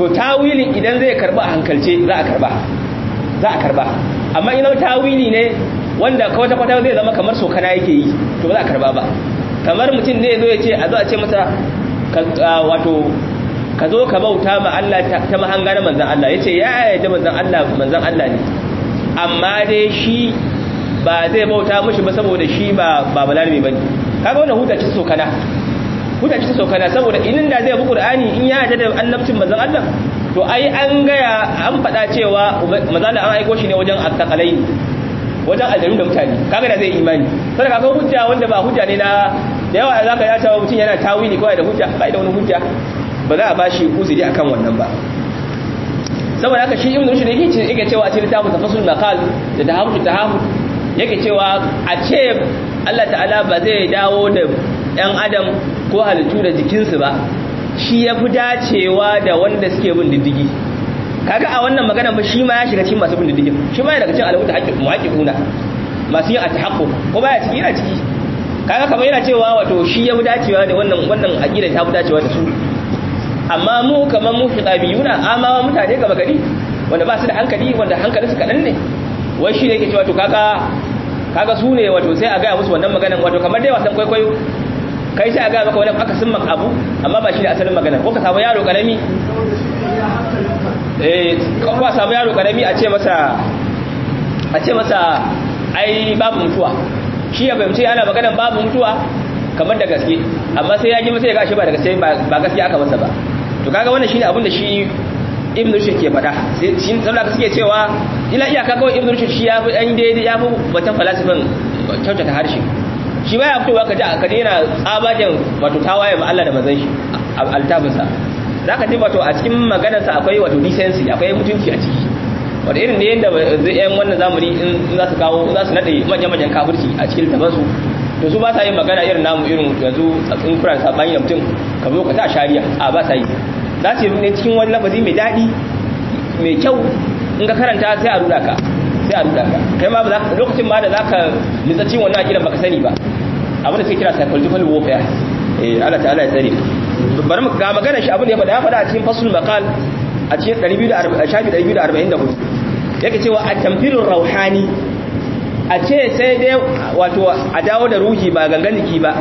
to tawilin idan zai karba a hankalce za a karba za a karba amma idan tawili ne wanda kwata kwata zai zama kamar sokana yake yi to ba za a karba ba kamar mutum ne zo ya ce a zo a ce masa wato ka zo ka bauta ma Allah ta mahanga na manzan Allah ya ce ya yarda manzan Allah manzan Allah ne amma dai shi ba zai bauta mashi ba saboda shi ba ba balarabe bane kaga wannan huta ce sokana huta ce sokana saboda inin da zai bi Qur'ani in ya yarda da annabcin manzan Allah to ai an gaya an faɗa cewa manzan Allah an aiko shi ne wajen attaqalai wajen aljanu da mutane kaga da zai imani sai kaga hujja wanda ba hujja ne na da yawa zaka ya cewa mutum yana tawili ko da hujja ba da wani hujja ba za a bashi uzuri akan wannan ba saboda haka shi ibn rushd yake ce yake cewa a cikin littafin tafasul maqal da tahammud tahammud yake cewa a ce Allah ta'ala ba zai dawo da ɗan adam ko halittu da jikinsu ba shi ya fi dacewa da wanda suke bin diddigi kaga a wannan magana ba shi ma ya shiga cikin masu bin diddigin shi ma ya daga cikin alawuta haƙƙi muhaƙiƙuna masu yin atahaqquq ko baya ciki yana ciki kaga kamar yana cewa wato shi ya fi dacewa da wannan wannan aqida ta fi dacewa da su amma mu kamar mu fitabiyuna amma mutane gaba gari wanda ba su da hankali wanda hankali su kadan ne wai shi ne yake cewa to kaga kaga su ne wato sai a ga musu wannan maganan wato kamar dai wasan kwaikwayo kai sai a ga maka wani aka sun abu amma ba shi ne asalin magana ko ka samu yaro karami eh ko ka samu yaro karami a ce masa a ce masa ai babu mutuwa shi ya fahimci ana maganan babu mutuwa kamar da gaske amma sai ya ji masa ya gashi ba da gaske ba gaske aka masa ba to kaga wannan shine abin da shi ibn rushd ke faɗa sai shi saboda suke cewa ila iyaka kawai ibn rushd shi ya fi dan daidai ya fi batan falasifin kyautata harshe shi baya fitowa ka ji ka daina tsabagen wato tawaye ma Allah da manzon shi altafin sa zaka ji wato a cikin maganar sa akwai wato decency akwai mutunci a ciki wato irin ne yanda zai yan wannan zamani in za su kawo za su nade manyan manyan kafirci a cikin tabansu to su ba sa yin magana irin namu irin yanzu in kuna sabani da mutum ka zo ka ta shari'a a ba sa yi za su yi ne cikin wani lafazi mai daɗi mai kyau in ka karanta sai a ruda ka sai a ruda ka kai ma ba lokacin ma da za ka nitsa cikin wannan akidan baka sani ba abin da sai kira psychological warfare eh Allah ta'ala ya tsare bari mu ga magana shi abin da ya faɗa ya faɗa a cikin fasul maqal a cikin 244 yake cewa at-tamfirur rauhani a ce sai dai wato a dawo da ruhi ba gangan jiki ba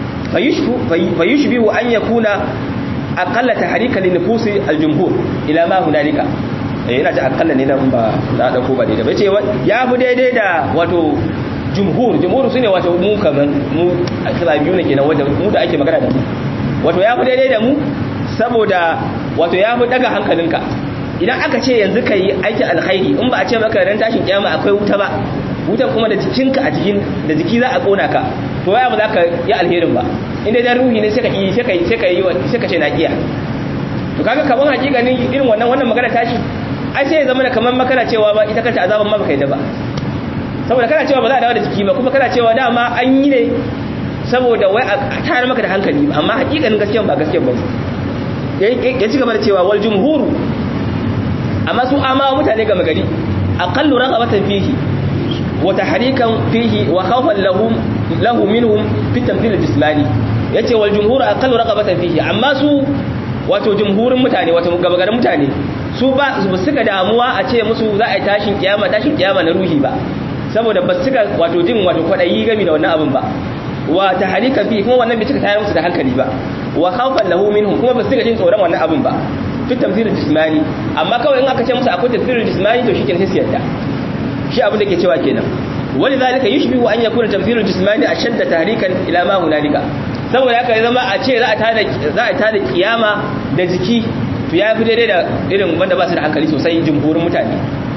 fayushbihu an yakuna aqalla tahrika li nufusi al-jumhur ila ma hunalika eh ina ta aqalla ne nan ba na dauko ba daidai bace ya fi daidai da wato jumhur jumhur sune wato mu kaman mu biyu ne kenan wanda mu da ake magana da mu wato ya fi daidai da mu saboda wato ya fi daga hankalinka idan aka ce yanzu kai aikin alkhairi in ba a ce maka ran tashin kiyama akwai wuta ba wutan kuma da jikinka a jikin da jiki za a kona ka to ya ba za ka yi alherin ba inda dan ruhi ne sai ka yi sai ka yi sai ka yi sai ka ce na kiya to kaga kaman hakikanin irin wannan wannan magana tashi ai sai ya zama da kaman makana cewa ba ita kanta azaban ma baka yi da ba saboda kana cewa ba za a dawo da jiki ba kuma kana cewa dama an yi ne saboda wai a tayar maka da hankali ba amma hakikanin gaskiya ba gaskiya ba ya ci gaba da cewa wal jumhuru amma su amawa mutane gama gari aqallu raghabatan fihi وتحريكا فيه وخوفا لهم له منهم في التمثيل الجسماني yace wal jumhur aqallu raqabatan fihi amma su wato jumhurin mutane wato gabagarin mutane su ba su suka damuwa a ce musu za a yi tashin kiyama tashin kiyama na ruhi ba saboda ba suka wato jin wato kwadayi gami da wannan abin ba wa tahrika fi kuma wannan bai cika tayar musu da hankali ba wa khawfan lahu minhum kuma ba suka jin tsoron wannan abin ba fi tamthil jismani amma kawai in aka ce musu akwai tamthil jismani to shikenan sai su yarda shi abin da ke cewa kenan wani zalika yushbihu an yakuna tamthilul jismani ashadda tahrikan ila ma hunalika saboda haka zama a ce za a tada za a tada kiyama da jiki to ya fi daidai da irin wanda ba su da hankali sosai jumhurin mutane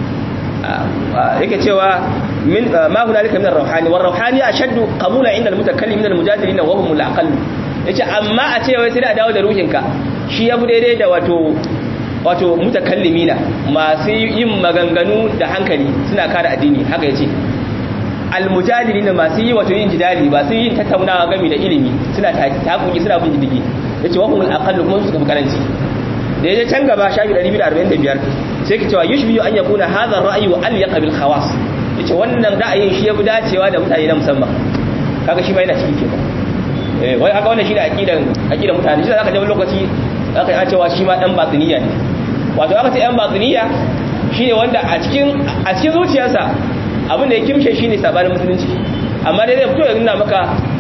yake cewa min ma hunalika min ar-ruhani war ruhani ashaddu qabula inda al-mutakallim min al-mujadilin wa hum al-aqall yace amma a ce wai sai da dawo da ruhinka shi ya fi daidai da wato wato mutakallimina masu yin maganganu da hankali suna kare addini haka yace almujadilina masu yi wato yin jidali ba su yin tattaunawa game da ilimi suna takuki suna bin diddigi yace wa humul aqallu kuma su kafi karanci da yaje can gaba shafi 245 sai ki cewa yushbiyu an yakuna hadha ar-ra'yu wa alyaqa bil khawas yace wannan ra'ayin shi yafi dacewa da mutane na musamman kaga shi ma yana cikin kenan eh wai haka wannan shi da aqidan aqidan mutane shi zaka je lokaci aka yi cewa shi ma dan batiniya ne wato aka ce yan batiniya shine wanda a cikin a cikin zuciyarsa abin da ya kimshe shine sabanin musulunci amma dai zai fito ya nuna maka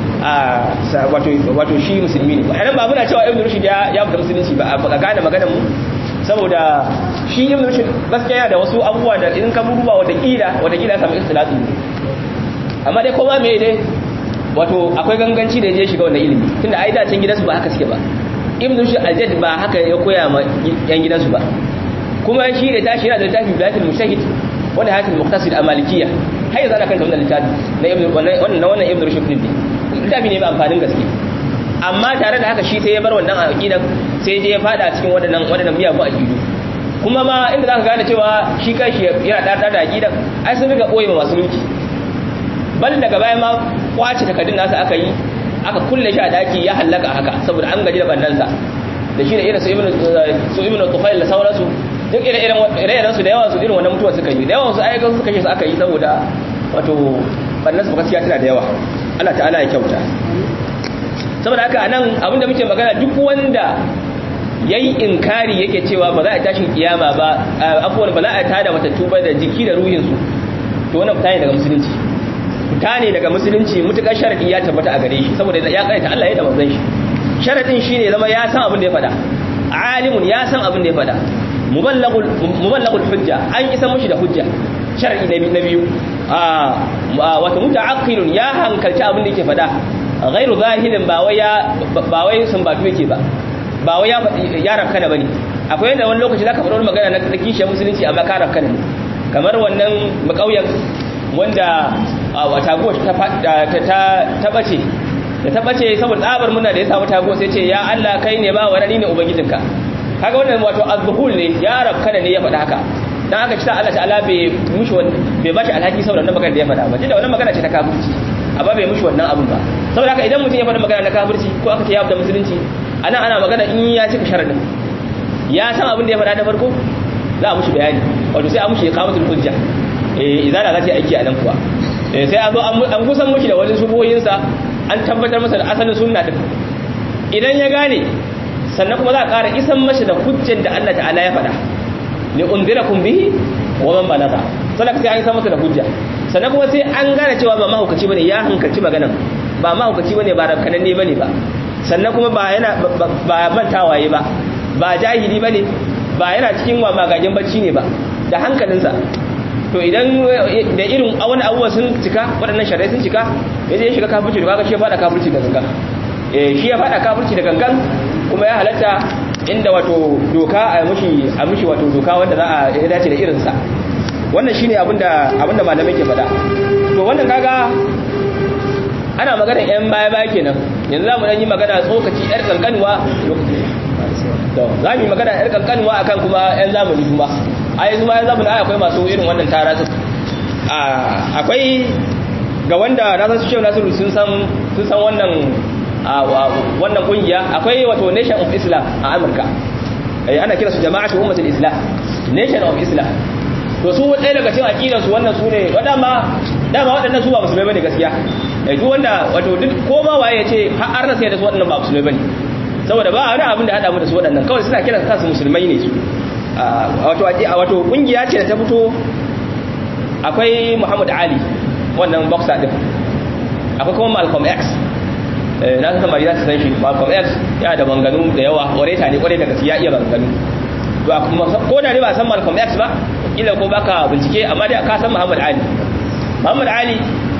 a wato wato shi musulmi ne anan ba muna cewa ibn rushd ya ya fita musulunci ba a gane maganar mu saboda shi ibn rushd gaskiya yana da wasu abubuwa da in ka duba wata kila wata kila samu ikhtilafi ne amma dai kowa me dai wato akwai ganganci da ya shiga wannan ilimi tunda ai da can gidansu ba haka suke ba ibn rushd al-jadd ba haka ya koya ma yan gidansu ba kuma shi da tashi yana da littafi bilatul mushahid wanda hayatul muqtasid al-malikiyya har yanzu ana kanta wannan littafi na ibn wannan wannan ibn rushd din littafi ne mai amfanin gaske amma tare da haka shi sai ya bar wannan aqidan sai je ya fada cikin wadannan wadannan miyagun aqidu kuma ma inda zaka gane cewa shi kanshi yana da da aqidan ai sun riga boye masu mulki bal daga baya ma kwace takardun nasa aka yi aka kulle shi a daki ya hallaka haka saboda an gaji da bandansa da shi da irin su ibnu su ibnu tufail da sauransu duk ire-iren ire su da yawan su irin wannan mutuwa suka yi da yawan su ayyukan su kashe su aka yi saboda wato bannan su gaskiya tana da yawa Allah ta'ala ya kyauta saboda haka anan abinda muke magana duk wanda yayi inkari yake cewa ba za a tashin kiyama ba afuwan ba za a tada matattu ba da jiki da ruhin su to wannan fita ne daga musulunci fita ne daga musulunci mutukar sharadi ya tabbata a gare shi saboda ya kaita Allah ya da manzon shi sharadin shine zama ya san abin da ya faɗa alimun ya san abin da ya faɗa muballagul muballagul hujja an isa mushi da hujja shar'i na biyu wato muta'aqqilun ya hankalci abin da yake fada ghairu zahilin ba wai ya ba wai sun batu yake ba ba wai ya ya ranka da bane akwai yanda wani lokaci zaka faɗa magana na da kishiyar musulunci amma ka ranka ne kamar wannan makauyen wanda wata go ta ta ta bace da ta bace saboda tsabar muna da ya samu tago sai ce ya Allah kai ne ba wani ne ubangijinka kaga wannan wato azhul ne ya ranka ne ya faɗa haka dan aka cita Allah ta'ala bai mushi bai bashi alhaki saboda wannan magana da ya faɗa ba tunda wannan magana ce ta kafirci amma bai mushi wannan abun ba saboda haka idan mutum ya faɗa magana na kafirci ko aka ce ya fada musulunci anan ana magana in ya cika sharadin ya san abin da ya faɗa da farko za a mushi bayani wato sai a mushi iqamatul hujja eh idan za ta aiki a nan kuwa sai a zo an kusan mushi da wajen shubuhoyin sa an tabbatar masa da asalin sunna din idan ya gane sannan kuma za a ƙara isan mashi da hujjan da Allah ta'ala ya faɗa li unzirakum bihi wa man balagha sannan sai an san masa da hujja sannan kuma sai an gane cewa ba mahaukaci bane ya hankalci maganan ba mahaukaci bane ba rabkananne bane ba sannan kuma ba yana ba mantawaye ba ba jahili bane ba yana cikin wa magajen bacci ne ba da hankalinsa to idan da irin wani abubuwa sun cika waɗannan shari'a sun cika ya je shiga kafirci da kaga shi ya fada kafirci da gangan eh shi ya fada kafirci da gangan kuma ya halatta inda wato doka a mushi a mushi wato doka wanda za a ya dace da irinsa wannan shine abinda abinda malamai ke faɗa to wannan kaga ana magana yan baya baya kenan yanzu zamu dan yi magana tsokaci yar kankanwa to za mu yi magana yar kankanwa akan kuma yan zamani kuma a yanzu ma yan zamani akwai masu irin wannan tarasu akwai ga wanda na san su shehu nasiru sun san sun san wannan wannan kungiya akwai wato nation of islam a amurka ana kira su jama'atu ummatul islam nation of islam to su ɗaya daga cikin aqidar su wannan su ne wadama dama waɗannan su ba musulmai bane gaskiya duk wanda wato duk ko ma waye yace har na sai da su waɗannan ba musulmai bane saboda ba wani abin da hada mu da su waɗannan kawai suna kiran kansu musulmai ne su wato wato kungiya ce da ta fito akwai Muhammad Ali wannan boxer din akwai kuma Malcolm X na san samari za su san shi Malcolm X yana da banganu da yawa oreta ne kwarai da gaskiya iya banganu ko da ne ba san Malcolm X ba kila ko baka bincike amma dai ka san Muhammad Ali Muhammad Ali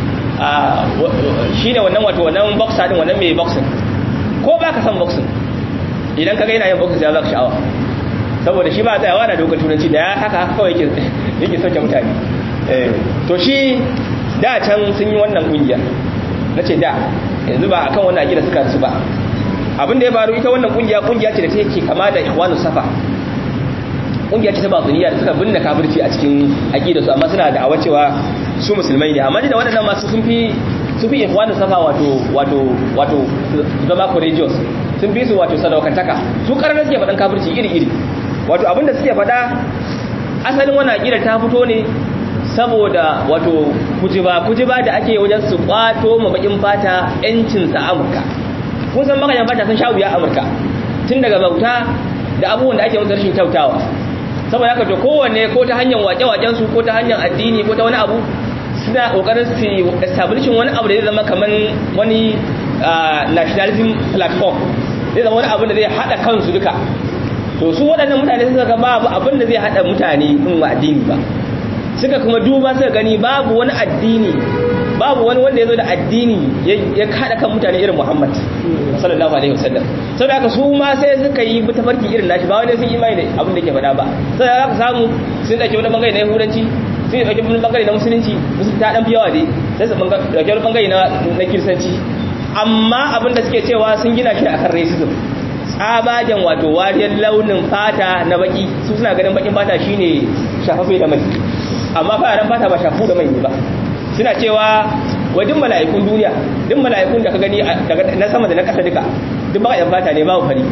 shine wannan wato wannan boxer din wannan mai boxing ko baka san boxing idan kaga yana yin boxing ya zaka sha'awa saboda shi ba tsayawa da dokar turanci da ya haka haka kawai yake yake sauke mutane to shi da can sun yi wannan kungiya nace da yanzu ba akan wannan akida suka rasu ba abin da ya faru ita wannan kungiya kungiya ce da take kama da ikhwanus safa kungiya ce ta batiniya da suka binne kafirci a cikin aqida su amma suna da awacewa su musulmai ne amma da waɗannan masu sun fi sun fi ikhwanus safa wato wato wato zama courageous sun fi su wato sadaukantaka su karar suke faɗan kafirci iri iri wato abin da suke faɗa asalin wannan aqida ta fito ne saboda wato kujiba kujiba da ake wajen su kwato ma bakin fata yancin sa Amurka kun san bakayen fata sun sha wuya Amurka tun daga bauta da abubuwan da ake musu rashin kyautawa saboda haka to kowanne ko ta hanyar wake-waken su ko ta hanyar addini ko ta wani abu suna kokarin su establishing wani abu da zai zama kaman wani nationalism platform zai zama wani abu da zai hada kansu duka to su waɗannan mutane suka ga babu abin da zai hada mutane in wa addini ba suka kuma duba suka gani babu wani addini babu wani wanda ya zo da addini ya kada kan mutane irin Muhammad sallallahu alaihi wasallam saboda haka su ma sai suka yi tafarki irin nashi ba wani sun imani da abin da ke faɗa ba sai za ka samu sun dauke wani bangare na yahudanci sun dauke wani bangare na musulunci musulunci ta dan fi yawa dai sai su dauke wani bangare na na kiristanci amma abin da suke cewa sun gina shi akan racism tsabagen wato wariyar launin fata na baki su suna ganin bakin fata shine shafafe da mai amma fararen fata ba shafu da mai ne ba suna cewa wa duk mala'ikun duniya duk mala'ikun da ka gani na sama da na ƙasa duka duk baka yan fata ne babu fari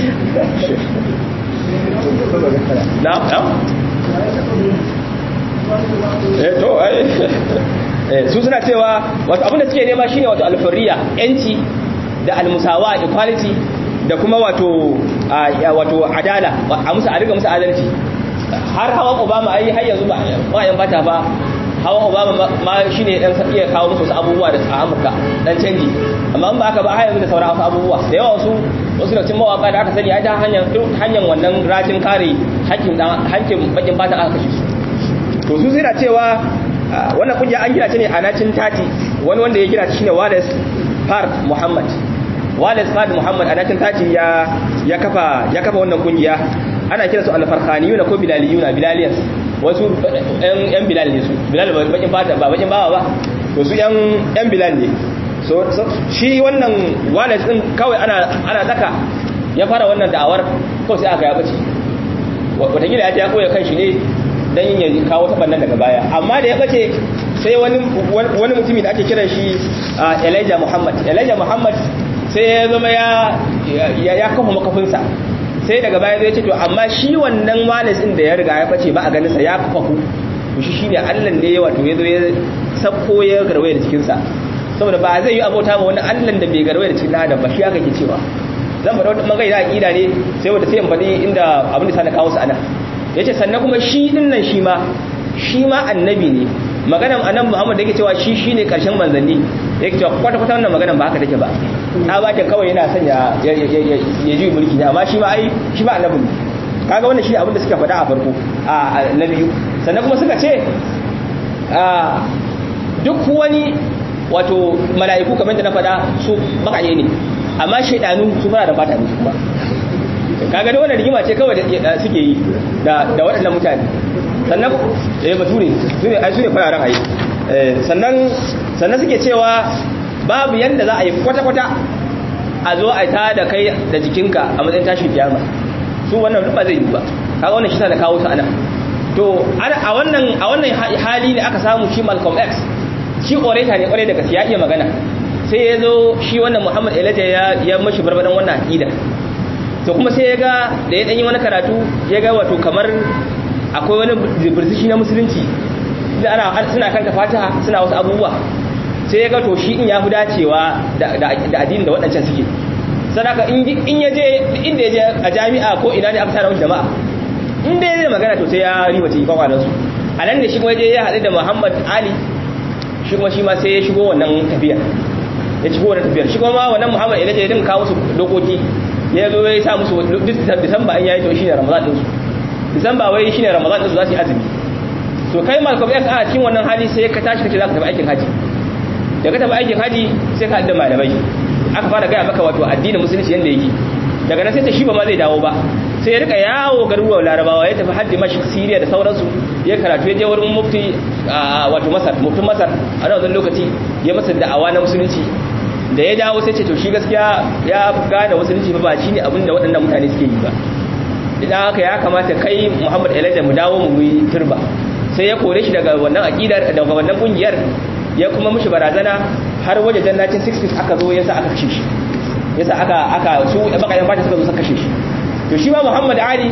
na na eh to ai su suna cewa wato abin da suke nema shine wato alfariya yanci da almusawa equality da kuma wato wato adala a musu a riga musu adalci har hawan obama ai har yanzu ba yan fata ba hawan obama ma shi ne dan iya kawo musu wasu abubuwa da a amurka dan canji amma in ba haka ba har yanzu da sauran wasu abubuwa da yawa wasu wasu da cin mawaka da aka sani a ta hanyar hanyar wannan rajin kare hakkin dan hakkin bakin fata aka kashe su to su suna cewa wannan kungiya an gina ta ne a nacin tati wani wanda ya gina ta shine Wallace Fard Muhammad Wallace Fard Muhammad a nacin tati ya ya kafa ya kafa wannan kungiya ana kira su al-farqaniyuna ko bilaliyuna bilaliyas wasu yan bilal ne su bilal bakin fata ba bakin bawa ba to su yan yan bilal ne so shi wannan wallet din kawai ana ana daka ya fara wannan da'awar kawai sai aka ya bace wata gida ya koya kan shi ne dan yin kawo ta bannan daga baya amma da ya bace sai wani wani mutumi da ake kiran shi Elijah Muhammad Elijah Muhammad sai ya zama ya ya kafa makafinsa sai daga baya zai ce to amma shi wannan walis din da ya riga ya bace ba a ganin sa ya faku to shi shine Allah ne wato ya zo ya sako ya garwaye da cikin sa saboda ba zai yi abota ba wani Allah da bai garwaye da cikin adam ba shi aka ke cewa zan bada wata magai da aqida ne sai wanda sai in faɗi inda abin da sa na kawo su ana yace sannan kuma shi din nan shi ma shi ma annabi ne maganan annabi Muhammad da yake cewa shi shine karshen manzanni yake cewa kwata kwata wannan maganan ba haka take ba ta bakin kawai yana son ya ya ji mulki ne amma shi ba ai shi ba annabi ne kaga wannan shi abin da suka faɗa a farko a na biyu sannan kuma suka ce a duk wani wato mala'iku kamar da na faɗa su bakaye ne amma shaidanu su fara da fata ne kuma kaga da wannan rigima ce kawai da suke yi da da waɗannan mutane sannan eh bature su ne ai su ne fararen haye sannan sannan suke cewa babu yanda za a yi kwata-kwata a zo a ta da kai da jikinka a matsayin tashin kiyama su wannan ba zai yi ba kaga wannan shi da kawo ta ana to a wannan a wannan hali ne aka samu shi Malcolm X shi orator ne kwarai da gaskiya iya magana sai ya zo shi wannan Muhammad Elijah ya ya mashi barbadan wannan aqida to kuma sai ya ga da ya dan yi wani karatu ya ga wato kamar akwai wani birzishi na musulunci ana suna kanta fatiha suna wasu abubuwa sai ya ga to shi in ya fi dacewa da addini da waɗancan suke sadaka in ya je inda ya je a jami'a ko ina ne aka tara wasu jama'a inda ya zai magana to sai ya riba ta yi kwakwalansu a nan da shi kuma ya je ya haɗu da muhammad ali shi kuma shi ma sai ya shigo wannan tafiyar ya shigo wannan tafiyar shi kuma wannan muhammad ilaje ya dinka kawo su dokoki ya zo ya sa musu disamba in ya yi to shi ne ramadan ɗinsu disamba wai shi ne ramadan ɗinsu za su yi azumi to kai malcolm x a cikin wannan hali sai ka tashi kace za ka tafi aikin haji da ka tafi aikin haji sai ka haɗa malamai aka fara gaya maka wato addinin musulunci yadda yake daga nan sai ta shi ba ma zai dawo ba sai ya rika yawo garuruwan larabawa ya tafi haddi mashi siriya da sauransu ya karatu ya je wurin mufti wato masar muftin masar a wannan lokaci ya masa da'awa na musulunci da ya dawo sai ce to shi gaskiya ya gane musulunci ba ba shine abin da waɗannan mutane suke yi ba idan haka ya kamata kai muhammad elijah mu dawo mu yi turba sai ya kore shi daga wannan aqidar daga wannan kungiyar ya kuma mishi barazana har waje jannatin 60 aka zo yasa aka kashe shi yasa aka aka su bakayen fata suka zo suka kashe shi to shi ma Muhammad Ali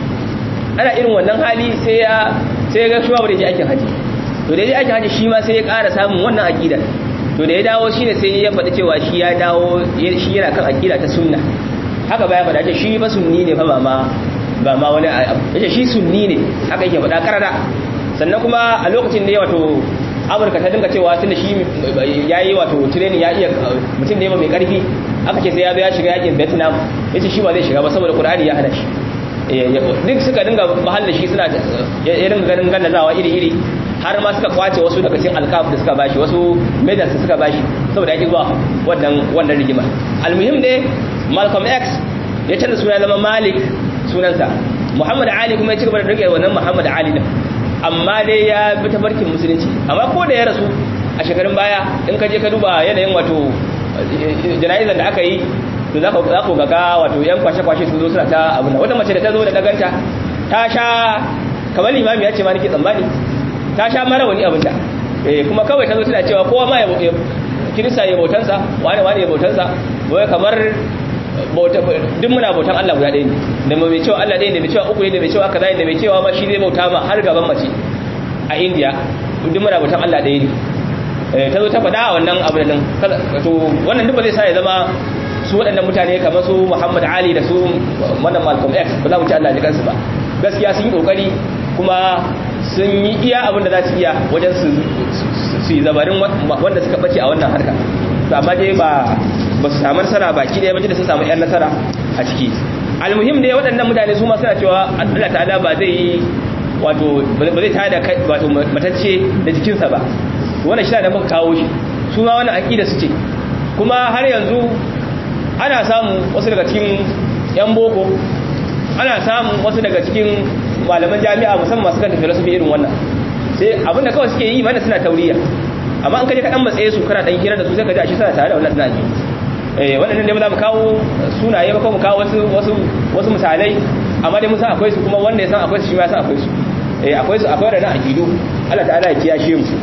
ana irin wannan hali sai ya sai ya ga shi ba da je aikin haji to da ya je aikin haji shi ma sai ya ƙara samun wannan aqidar to da ya dawo shine sai ya faɗi cewa shi ya dawo shi yana kan aqida ta sunna haka baya faɗa ce shi fa sunni ne fa ba ma ba ma wani yace shi sunni ne haka yake faɗa karara sannan kuma a lokacin ne wato amurka ta dinga cewa tunda shi ya yi wato training ya iya mutum ne mai karfi aka ce sai ya zo ya shiga yakin vietnam ya ce shi ba zai shiga ba saboda kur'ani ya hana shi duk suka dinga bahal da shi suna ya dinga ganin gallazawa iri-iri har ma suka kwace wasu daga cikin alkaf da suka bashi wasu medals da suka bashi saboda yake zuwa wannan wannan rigima almuhim dai malcolm x ya canza suna zama malik sunansa muhammad ali kuma ya ci gaba da rike wannan muhammad ali din amma dai ya bi tafarkin musulunci amma ko da ya rasu a shekarun baya in ka je ka duba yanayin wato jana'izar da aka yi to za ku ga wato yan kwashe-kwashe su zo suna ta abu na wata mace da ta zo da daganta ta sha kamar limami ya ce ma nake tsammani ta sha mara wani abinda kuma kawai ta zo suna cewa kowa ma ya kirista ya bautansa wani wani ya bautansa wai kamar duk muna bautan Allah guda ɗaya ne da mai cewa Allah ɗaya ne mai cewa uku ne da mai cewa kaza ne da mai cewa ma shi zai bauta ma har gaban mace a India duk muna bautan Allah ɗaya ne ta zo ta faɗa a wannan abu da to wannan duk ba zai sa ya zama su waɗannan mutane kamar su Muhammad Ali da su wannan Malcolm X ba za mu ci Allah ji kansu ba gaskiya sun yi kokari kuma sun yi iya abin da za su iya wajen su su yi zabarin wanda suka bace a wannan harka to amma dai ba ba su samu nasara baki ɗaya bace da sun samu yan nasara a ciki almuhim dai waɗannan mutane su ma suna cewa Allah ta'ala ba zai yi wato ba zai tada wato matacce da jikinsa ba wannan shi da muka kawo shi su ma wannan aqida su ce kuma har yanzu ana samu wasu daga cikin yan boko ana samun wasu daga cikin malaman jami'a musamman masu kanta filosofi irin wannan sai abinda kawai suke yi mana suna tauriya amma an kaje ka dan matsaye su kana dan hira da su sai ka ji a shi suna tare da wannan tunani eh wannan ne ba za mu kawo sunaye ba ko mu kawo wasu wasu wasu misalai amma dai mun san akwai su kuma wanda ya san akwai su shi ma ya san akwai su eh akwai su akwai da aqidu Allah ta'ala ya kiyashe mu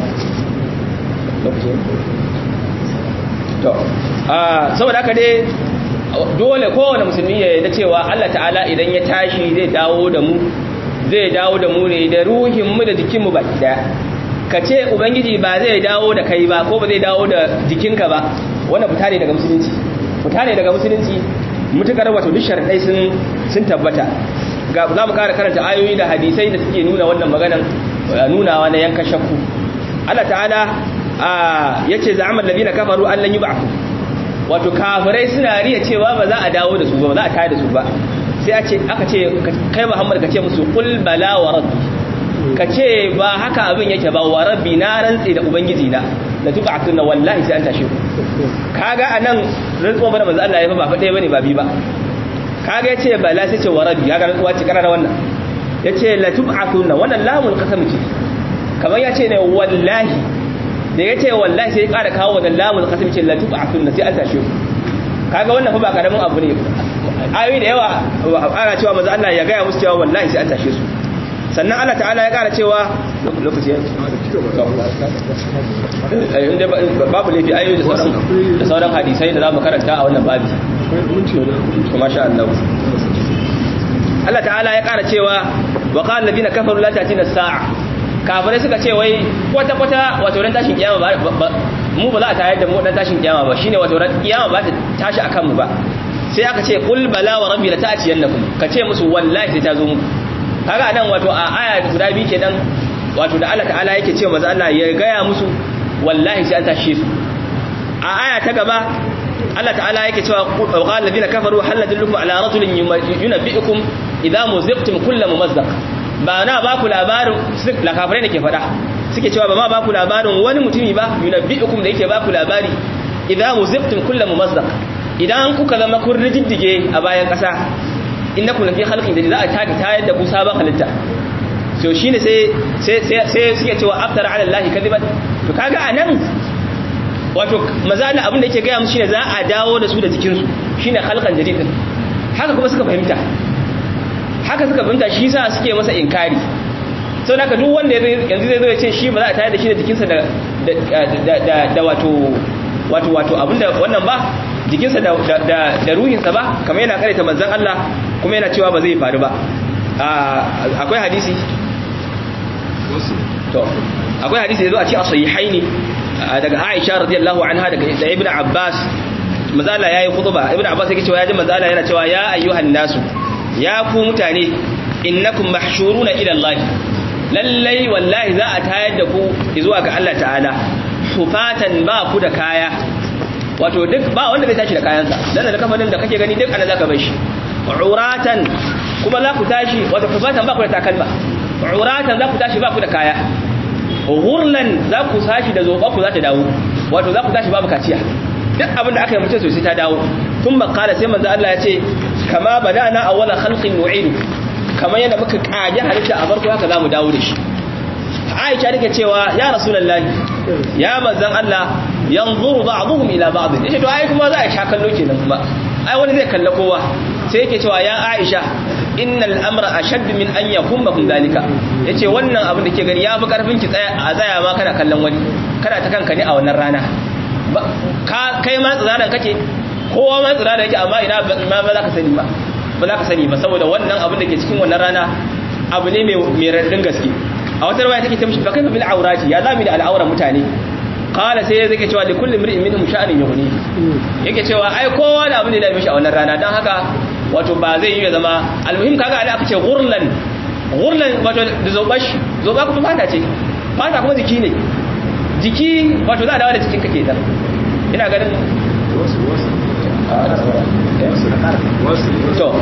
to a saboda haka dai dole kowane musulmi ya yarda cewa Allah ta'ala idan ya tashi zai dawo da mu zai dawo da mu ne da ruhin mu da jikin mu baki daya ka ce ubangiji ba zai dawo da kai ba ko ba zai dawo da jikinka ba wannan fita ne daga musulunci fita ne daga musulunci mutukar wato duk sharadai sun sun tabbata ga za mu kara karanta ayoyi da hadisai da suke nuna wannan maganan nunawa na yankan shakku Allah ta'ala yace za'amal ladina kafaru an lan yub'athu wato kafirai suna riya cewa ba za a dawo da su ba za a tayar da su ba sai a ce aka ce kai Muhammad ka ce musu qul bala wa rabbi ka ce ba haka abin yake ba wa rabbi na rantsi da ubangiji na da tub'atuna wallahi sai an tashi ku kaga anan rantsuwa bana manzo Allah ya fa ba fa ɗaya bane ba bi ba kaga yace bala sai ce wa rabbi kaga rantsuwa ce karara wannan yace la tub'atuna wannan lamul qasam ce kamar yace ne wallahi da ya ce wallahi sai ya ƙara kawo wannan lamun kasar ce la tuba sunna sai an tashe ku kaga wannan fa ba karamin abu ne ayoyi da yawa ana cewa manzo Allah ya gaya musu cewa wallahi sai an tashe su sannan Allah ta'ala ya ƙara cewa lokaci inda babu laifi ayoyi da sauran da sauran hadisai da zamu karanta a wannan babi kuma sha Allah Allah ta'ala ya ƙara cewa wa qala alladhina kafaru la ta'tina as-sa'a kafirai suka ce wai kwata-kwata wato ran tashin kiyama ba mu ba za a tayar da mu dan tashin kiyama ba shine wato ran kiyama ba ta tashi akan mu ba sai aka ce qul bala wa rabbi la ta'tiyannakum ka ce musu wallahi sai ta zo muku kaga nan wato a aya guda biyu kenan wato da Allah ta'ala yake cewa manzo Allah ya gaya musu wallahi sai an tashe su a aya ta gaba Allah ta'ala yake cewa qala alladhina kafaru hal nadullukum ala rajulin yunabbi'ukum idza muziqtum kullu mumazzaq ba na ba ku labarin la kafirai ke faɗa suke cewa ba ma ba ku labarin wani mutumi ba yunabbi'ukum da yake ba ku labari idza muziqtum kullu mumazzaq idan kuka zama kun rijiddige a bayan ƙasa innakum lafi khalqin da za a taki tayar da ku sabon halitta so shine sai sai sai suke cewa aftara ala allahi kadiban to kaga anan wato mazala abin da yake gaya musu shine za a dawo da su da jikin su shine khalqan jadidin haka kuma suka fahimta haka suka fahimta shi sa suke masa inkari sau da duk wanda yanzu zai zo ya ce shi ba za a tayar da shi da jikinsa da wato wato wato abinda wannan ba jikinsa da ruhinsa ba kamar yana karanta manzan Allah kuma yana cewa ba zai faru ba akwai hadisi to akwai hadisi da zo a ci a sahihaini daga Aisha radiyallahu anha daga Ibn Abbas mazala yayi khutba Ibn Abbas yake cewa ya ji mazala yana cewa ya ayyuhan nasu ya ku mutane innakum mahshuruna ila Allah lallai wallahi za a tayar da ku zuwa ga Allah ta'ala hufatan ba ku da kaya wato duk ba wanda zai tashi da kayansa dan da kafanin da kake gani duk ana zaka bar shi uratan kuma za ku tashi wato hufatan ba ku da takalma uratan za ku tashi ba ku da kaya ghurlan za ku tashi da zoba ku za ta dawo wato za ku tashi babu kaciya duk abin da aka yi mutum sosai ta dawo tun makala sai manzo Allah ya ce kama badana awwala khalqin nu'idu kamar yadda muka kage halitta a farko haka zamu dawo da shi Aisha take cewa ya Rasulullahi ya manzon Allah yanzuru ba'dhum ila ba'd yace to ai kuma za a sha kallo kenan kuma ai wani zai kalla kowa sai yake cewa ya Aisha innal amra ashadd min an yakummakum dalika yace wannan abin da ke gani yafi karfin ki tsaya a tsaya ma kana kallon wani kana ta kanka ne a wannan rana kai ma tsiraran kake kowa ma tsiraran yake amma ina ma ba za ka sani ba ba za ka sani ba saboda wannan abin da ke cikin wannan rana abu ne mai raɗin gaske a wata rawaya take ta mishi ba kai bil aurati ya zami da al'auran mutane qala sai yake cewa li kulli imrin minhum sha'anin yughni yake cewa ai kowa da abin da ya mishi a wannan rana dan haka wato ba zai yi ya zama almuhim kaga da aka ce ghurlan ghurlan wato da zobashi zoba kuma fata ce fata kuma jiki ne jiki wato za a dawo da jikin kake ta ina ganin to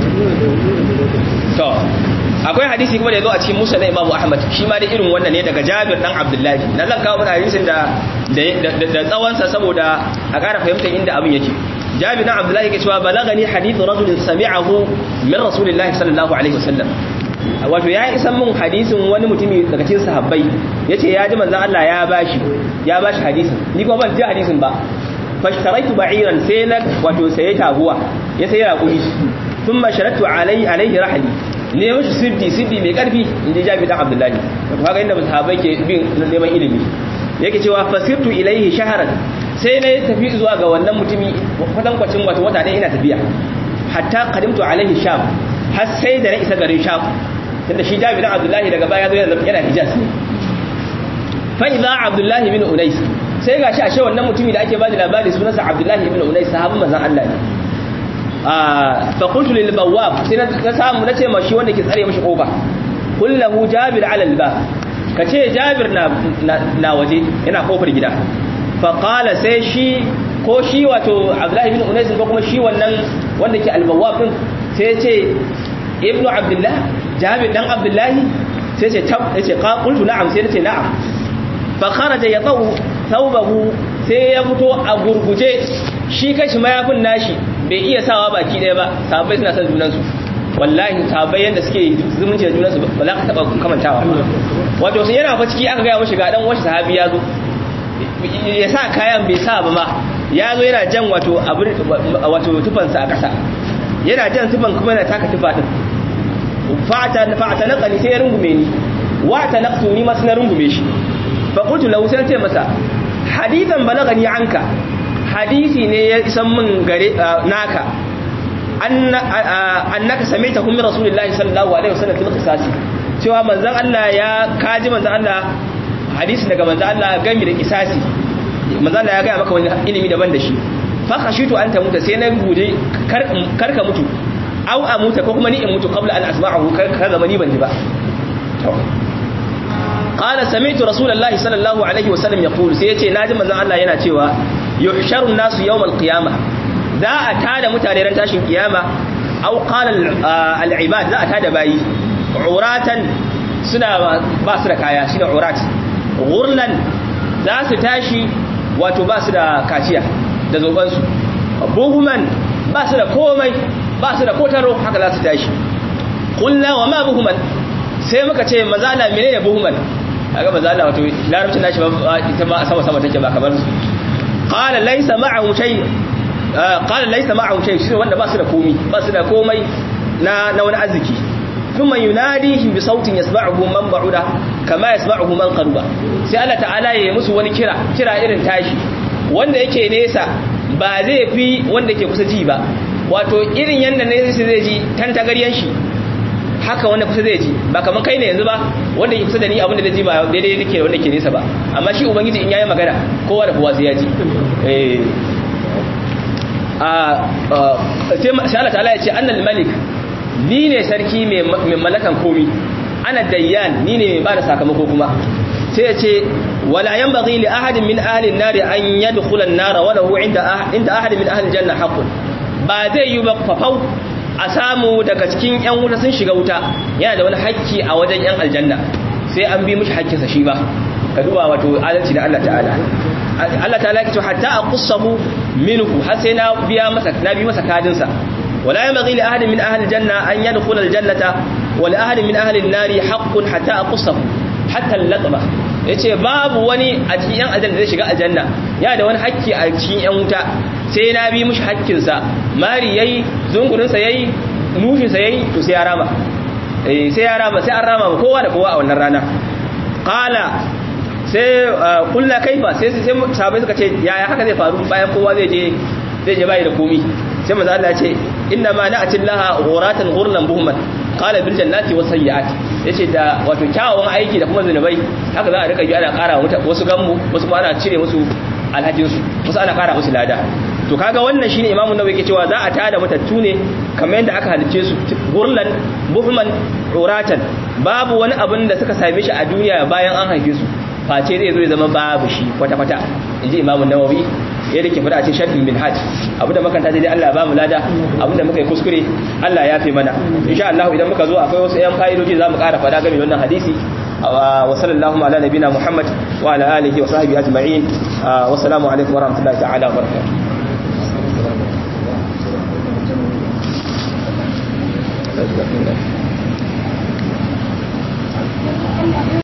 to akwai hadisi kuma da yazo a cikin musa na imamu ahmad shi ma da irin wannan ne daga jabir dan abdullahi na zan kawo mana hadisin da da tsawonsa saboda a ƙara fahimtar inda abin yake jabir dan abdullahi yake cewa balagani hadithu rajulin sami'ahu min rasulillahi sallallahu alaihi wasallam wato ya isa mun hadisin wani mutumi daga cikin sahabbai yace ya ji manzon Allah ya bashi ya bashi hadisin ni kuma ban ji hadisin ba fashtaraitu ba'iran sai na wato sai taguwa ya sai raƙumi thumma sharatu alai alaihi rahli ne mashi siddi siddi mai karfi inji Jabir dan Abdullahi to kaga inda sahabbai ke bin neman ilimi yake cewa fasirtu ilaihi shaharan sai na tafi zuwa ga wannan mutumi kwatankwacin wato wata ɗaya ina tafiya hatta qadimtu alaihi sham har sai da na isa garin sham tunda shi Jabir dan Abdullahi daga baya zo yana Hijaz fa idza Abdullahi bin Unais sai gashi ashe wannan mutumi da ake bada labari sunansa Abdullahi ibn Unais sahabban manzon Allah ne ah fa qultu lil bawwab sai na samu nace ma shi wanda ke tsare mishi kofa kullahu Jabir ala al bab kace Jabir na na waje yana kofar gida fa qala sai shi ko shi wato Abdullahi ibn Unais ko kuma shi wannan wanda ke al bawwab din sai ya ce ibnu Abdullah Jabir dan Abdullahi sai ce tab yace qultu na'am sai nace na'am fa kharaja yadau thawbahu sai ya fito a gurguje shi kashi mayafin nashi bai iya sawa baki daya ba sahabbai suna son junansu wallahi sahabbai yanda suke zumunci da junansu ba za ka taba kamantawa wato sai yana fa ciki aka ga mishi ga dan wasu sahabi ya zo ya sa kayan bai sa ba ma ya zo yana jan wato wato tufansa a ƙasa yana jan tufan kuma yana taka tufa din fa'ata fa'ata naqali sai ya rungume ni wa ta naqtu ni ma sai rungume shi fa qultu lahu sai ce masa hadithan balagani anka hadisi ne ya isan min gare naka annaka samaita hum rasulullahi sallallahu alaihi wasallam fil qisasi cewa manzon Allah ya kaji manzon Allah hadisi daga manzon Allah gami da qisasi manzon Allah ya ga maka wani ilimi daban da shi fa khashitu an tamuta sai na guje karka mutu aw amuta ko kuma ni in mutu qabla an asma'ahu kar zama ni ban ji ba qala sami'tu rasulullahi sallallahu alaihi wasallam yaqul sai yace naji manzon Allah yana cewa yuhsharu an-nasu yawm al-qiyamah za a tada mutane ran tashin kiyama aw qala al-ibad za a tada bayi uratan suna ba su da kaya shine urat ghurlan za su tashi wato ba su da kaciya da zoban su buhuman ba su da komai ba su da kotaro haka za su tashi kullu wa ma buhuman sai muka ce mazala menene buhuman kaga mazala wato larabcin nashi ba ita ma sama sama take ba kamar su qala laysa ma'ahu shay qala laysa ma'ahu shay shi wanda ba su da komai ba su da komai na na wani arziki thumma yunadihim bi sautin yasma'uhu man ba'uda kama yasma'uhu man qaruba sai Allah ta'ala ya yi musu wani kira kira irin tashi wanda yake nesa ba zai fi wanda ke kusa ji ba wato irin yanda ne zai ji tantagaryen shi haka wanda kusa zai ji ba kamar kai ne yanzu ba wanda ke kusa da ni abinda zai ji ba daidai yake wanda ke nesa ba amma shi ubangiji in yayi magana kowa da kowa sai ya ji eh a sai Allah ta'ala ya ce annal malik ni ne sarki mai mallakan komi ana dayyan ni ne mai bada sakamako kuma sai ya ce wala yanbaghi li ahadin min ahli an-nar an yadkhula an-nar wa lahu inda inda ahadin min ahli al-janna haqqun ba zai yi ba fafau a samu daga cikin yan wuta sun shiga wuta yana da wani hakki a wajen yan aljanna sai an bi mishi hakkinsa shi ba ka duba wato adalci da Allah ta'ala Allah ta'ala ya ce hatta aqussahu minhu har sai na biya masa na bi masa kadin sa wala yamghi li ahadin min ahli janna an yadkhula aljannata wa li ahadin min ahli an-nari haqqun hatta aqussahu hatta al-latma yace babu wani a cikin yan aljanna zai shiga aljanna ya da wani hakki a cikin yan wuta sai na bi mishi hakkin sa mari yayi zungurin sa yayi nufin sa yayi to sai ya rama eh sai ya rama sai an rama kowa da kowa a wannan rana qala sai kullu kaifa sai sai sahabbai suka ce yaya haka zai faru bayan kowa zai je zai je bai da komi sai manzo Allah ya ce inna ma na'ti laha ghuratan ghurlan buhman qala bil jannati was sayyi'at yace da wato kyawawan aiki da kuma zinubai haka za a rika bi ana kara wasu gammu wasu kuma ana cire musu alhajin su wasu ana kara musu lada to kaga wannan shine imamu nawawi yake cewa za a tada matattu ne kamar yadda aka halice su gurlan buhman uratan babu wani abin da suka same shi a duniya bayan an haife su face zai zo ya zama babu shi kwata-kwata inji imamu nawawi ya da ke fada a cikin sharhin min hajj abu da makanta dai Allah ba mu lada abu da muka yi kuskure Allah ya fi mana insha Allah idan muka zo akwai wasu yan fa'idoji za mu ƙara fada game da wannan hadisi wa sallallahu ala nabina Muhammad wa ala alihi wa sahbihi ajma'in wa assalamu alaikum wa rahmatullahi ta'ala wa barakatuh